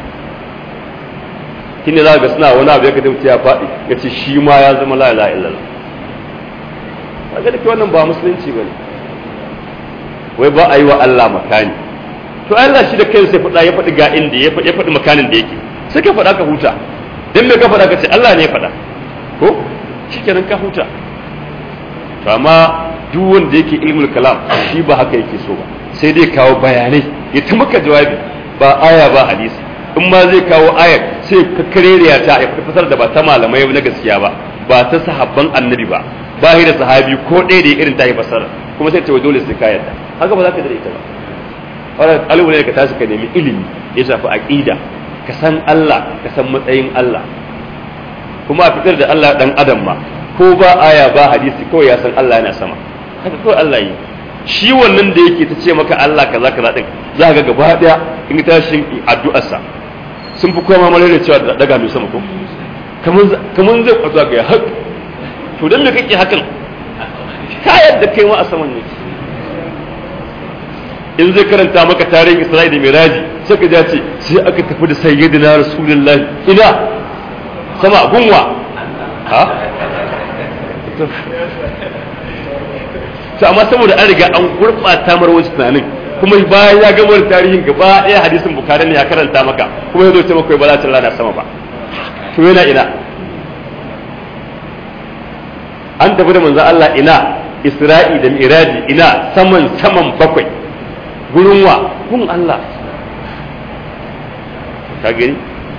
shine za ga suna wani abu ya kada mutum ya faɗi ya ce shi ma ya zama la ilaha illallah kaga da wannan ba musulunci bane wai ba a yi wa Allah makani to Allah shi da kansa ya faɗa ya faɗi ga inda ya faɗi makanin da yake sai ka faɗa ka huta dan me ka faɗa ka ce Allah ne ya faɗa ko shikenan ka huta to amma duk wanda yake ilmul kalam shi ba haka yake so ba sai dai kawo bayanai ya ta maka jawabi ba aya ba hadisi in ma zai kawo ayar sai ka kareriya ta ya fasar da ba ta malamai na gaskiya ba ba ta sahabban annabi ba ba da sahabi ko ɗaya da irin ta yi fasara kuma sai ta wa dole sai ka yarda haka ba za ka da ita ba wannan alwala ka tashi ka nemi ilimi ya shafi aqida ka san Allah ka san matsayin Allah kuma a fitar da Allah dan adam ma ko ba aya ba hadisi kawai ya san Allah yana sama haka kawai Allah yi shi wannan da yake ta ce maka Allah kaza kaza din za ga gaba daya in ta shi addu'arsa sun fi kowa mamare da cewa daga mai sama ko kamar zai kwato ga hak to dan me kake hakan ka yadda kai ma a saman ne in zai karanta maka tarihin Isra'i da Miraji sai ka ce sai aka tafi da sayyidina Rasulullahi ina sama gunwa ha to amma saboda an riga an gurɓata mar wasu tunanin kuma bayan ya gama tarihin gaba ɗaya hadisin bukari ne ya karanta maka kuma ya zo ce maka ba za ta rana sama ba to yana ina an tafi da manzo Allah ina Isra'i da Miraji ina saman saman bakwai gurin wa gun Allah ka gani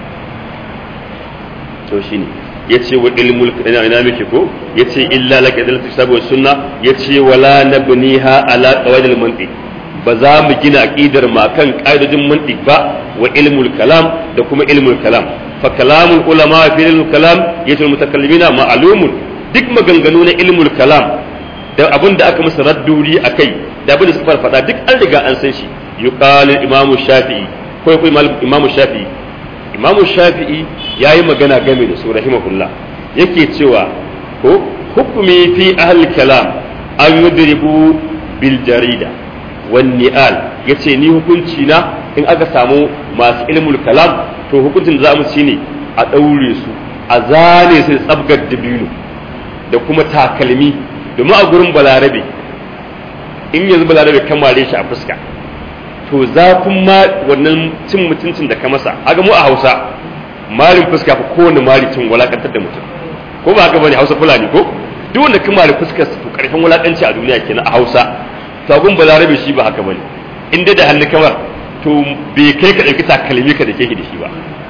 to shine yace wa ilmul ina ina miki ko yace illa laka dal kitabu sunna yace wala nabniha ala qawaidil mantiq ba za mu gina aqidar ma kan qaidojin mantiq ba wa ilmul kalam da kuma ilmul kalam fa kalamul ulama fi ilmul kalam yace mutakallimina ma'lumun duk maganganu na ilmul kalam da abin da aka masa radduri akai da abin da suka farfada duk an riga an san shi yuqalu imamu shafi'i ko ko imamu shafi'i imamu shafi'i ya yi magana game da su rahimahullah yake cewa ko hukumi fi ahli kalam an yudribu bil jarida wan ni'al yace ni hukunci na in aka samu masu ilmul kalam to hukuncin za mu ci ne a daure su a zane su tsabgar dabino da kuma takalmi domin a gurin balarabe in yanzu balarabe kamare shi a fuska to zafin ma wannan cin mutuncin da ka masa aga mu a Hausa marin fuska fa kowane mari cin walakantar da mutum ko ba haka bane Hausa fulani ko duk wanda ka mari fuskar to karfin walakanci a duniya kenan a Hausa to agun balarabe shi ba haka bane inda da hannu kamar to bai kai ka dauki takalmi ka da ke da shi ba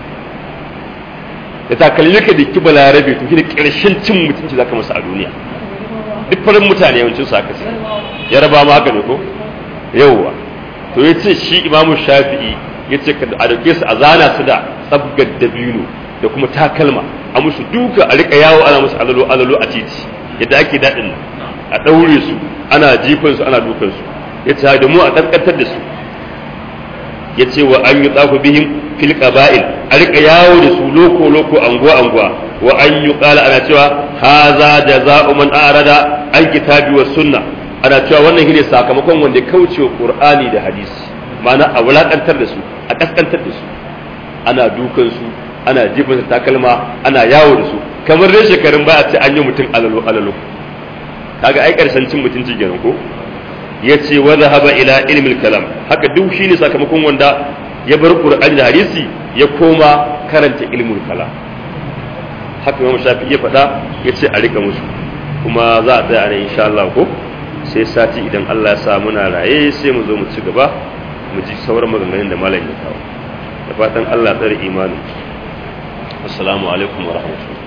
da takalmi ka da ki balarabe to shi da karshen cin mutunci zaka masa a duniya duk farin mutane yawancin su haka yaraba ma haka ne ko yawwa to ya ce shi imamu shafi'i ya ce a dauke su a zana su da tsabgar dabino da kuma takalma a musu duka a rika yawo ana musu alalo alalo a titi yadda ake daɗin a ɗaure su ana jifan su ana dukan su ya ce da mu a ƙanƙantar da su ya ce wa an yi tsaku bihim fil qaba'il a rika yawo da su loko loko anguwa anguwa wa an yi qala ana cewa haza jaza'u man arada an kitabi was sunna ana cewa wannan shine sakamakon wanda kauce wa qur'ani da hadisi ma'ana a wulakantar da su a kaskantar da su ana dukan su ana jifin takalma ana yawo da su kamar dai shekarun baya ce an yi mutum alalo alalo kaga ai karshen cin mutunci kenan ko yace wa zahaba ila ilmil kalam haka duk shine sakamakon wanda ya bar qur'ani da hadisi ya koma karanta ilmul kalam haka Imam Shafi'i ya faɗa yace a rika musu kuma za a tsaya ne insha Allah ko sai sati idan Allah ya sa muna raye sai mu zo mu ci gaba mu ji sauran maganganun da malam ya kawo da fatan Allah tsare imanin assalamu alaikum wa rahmatullahi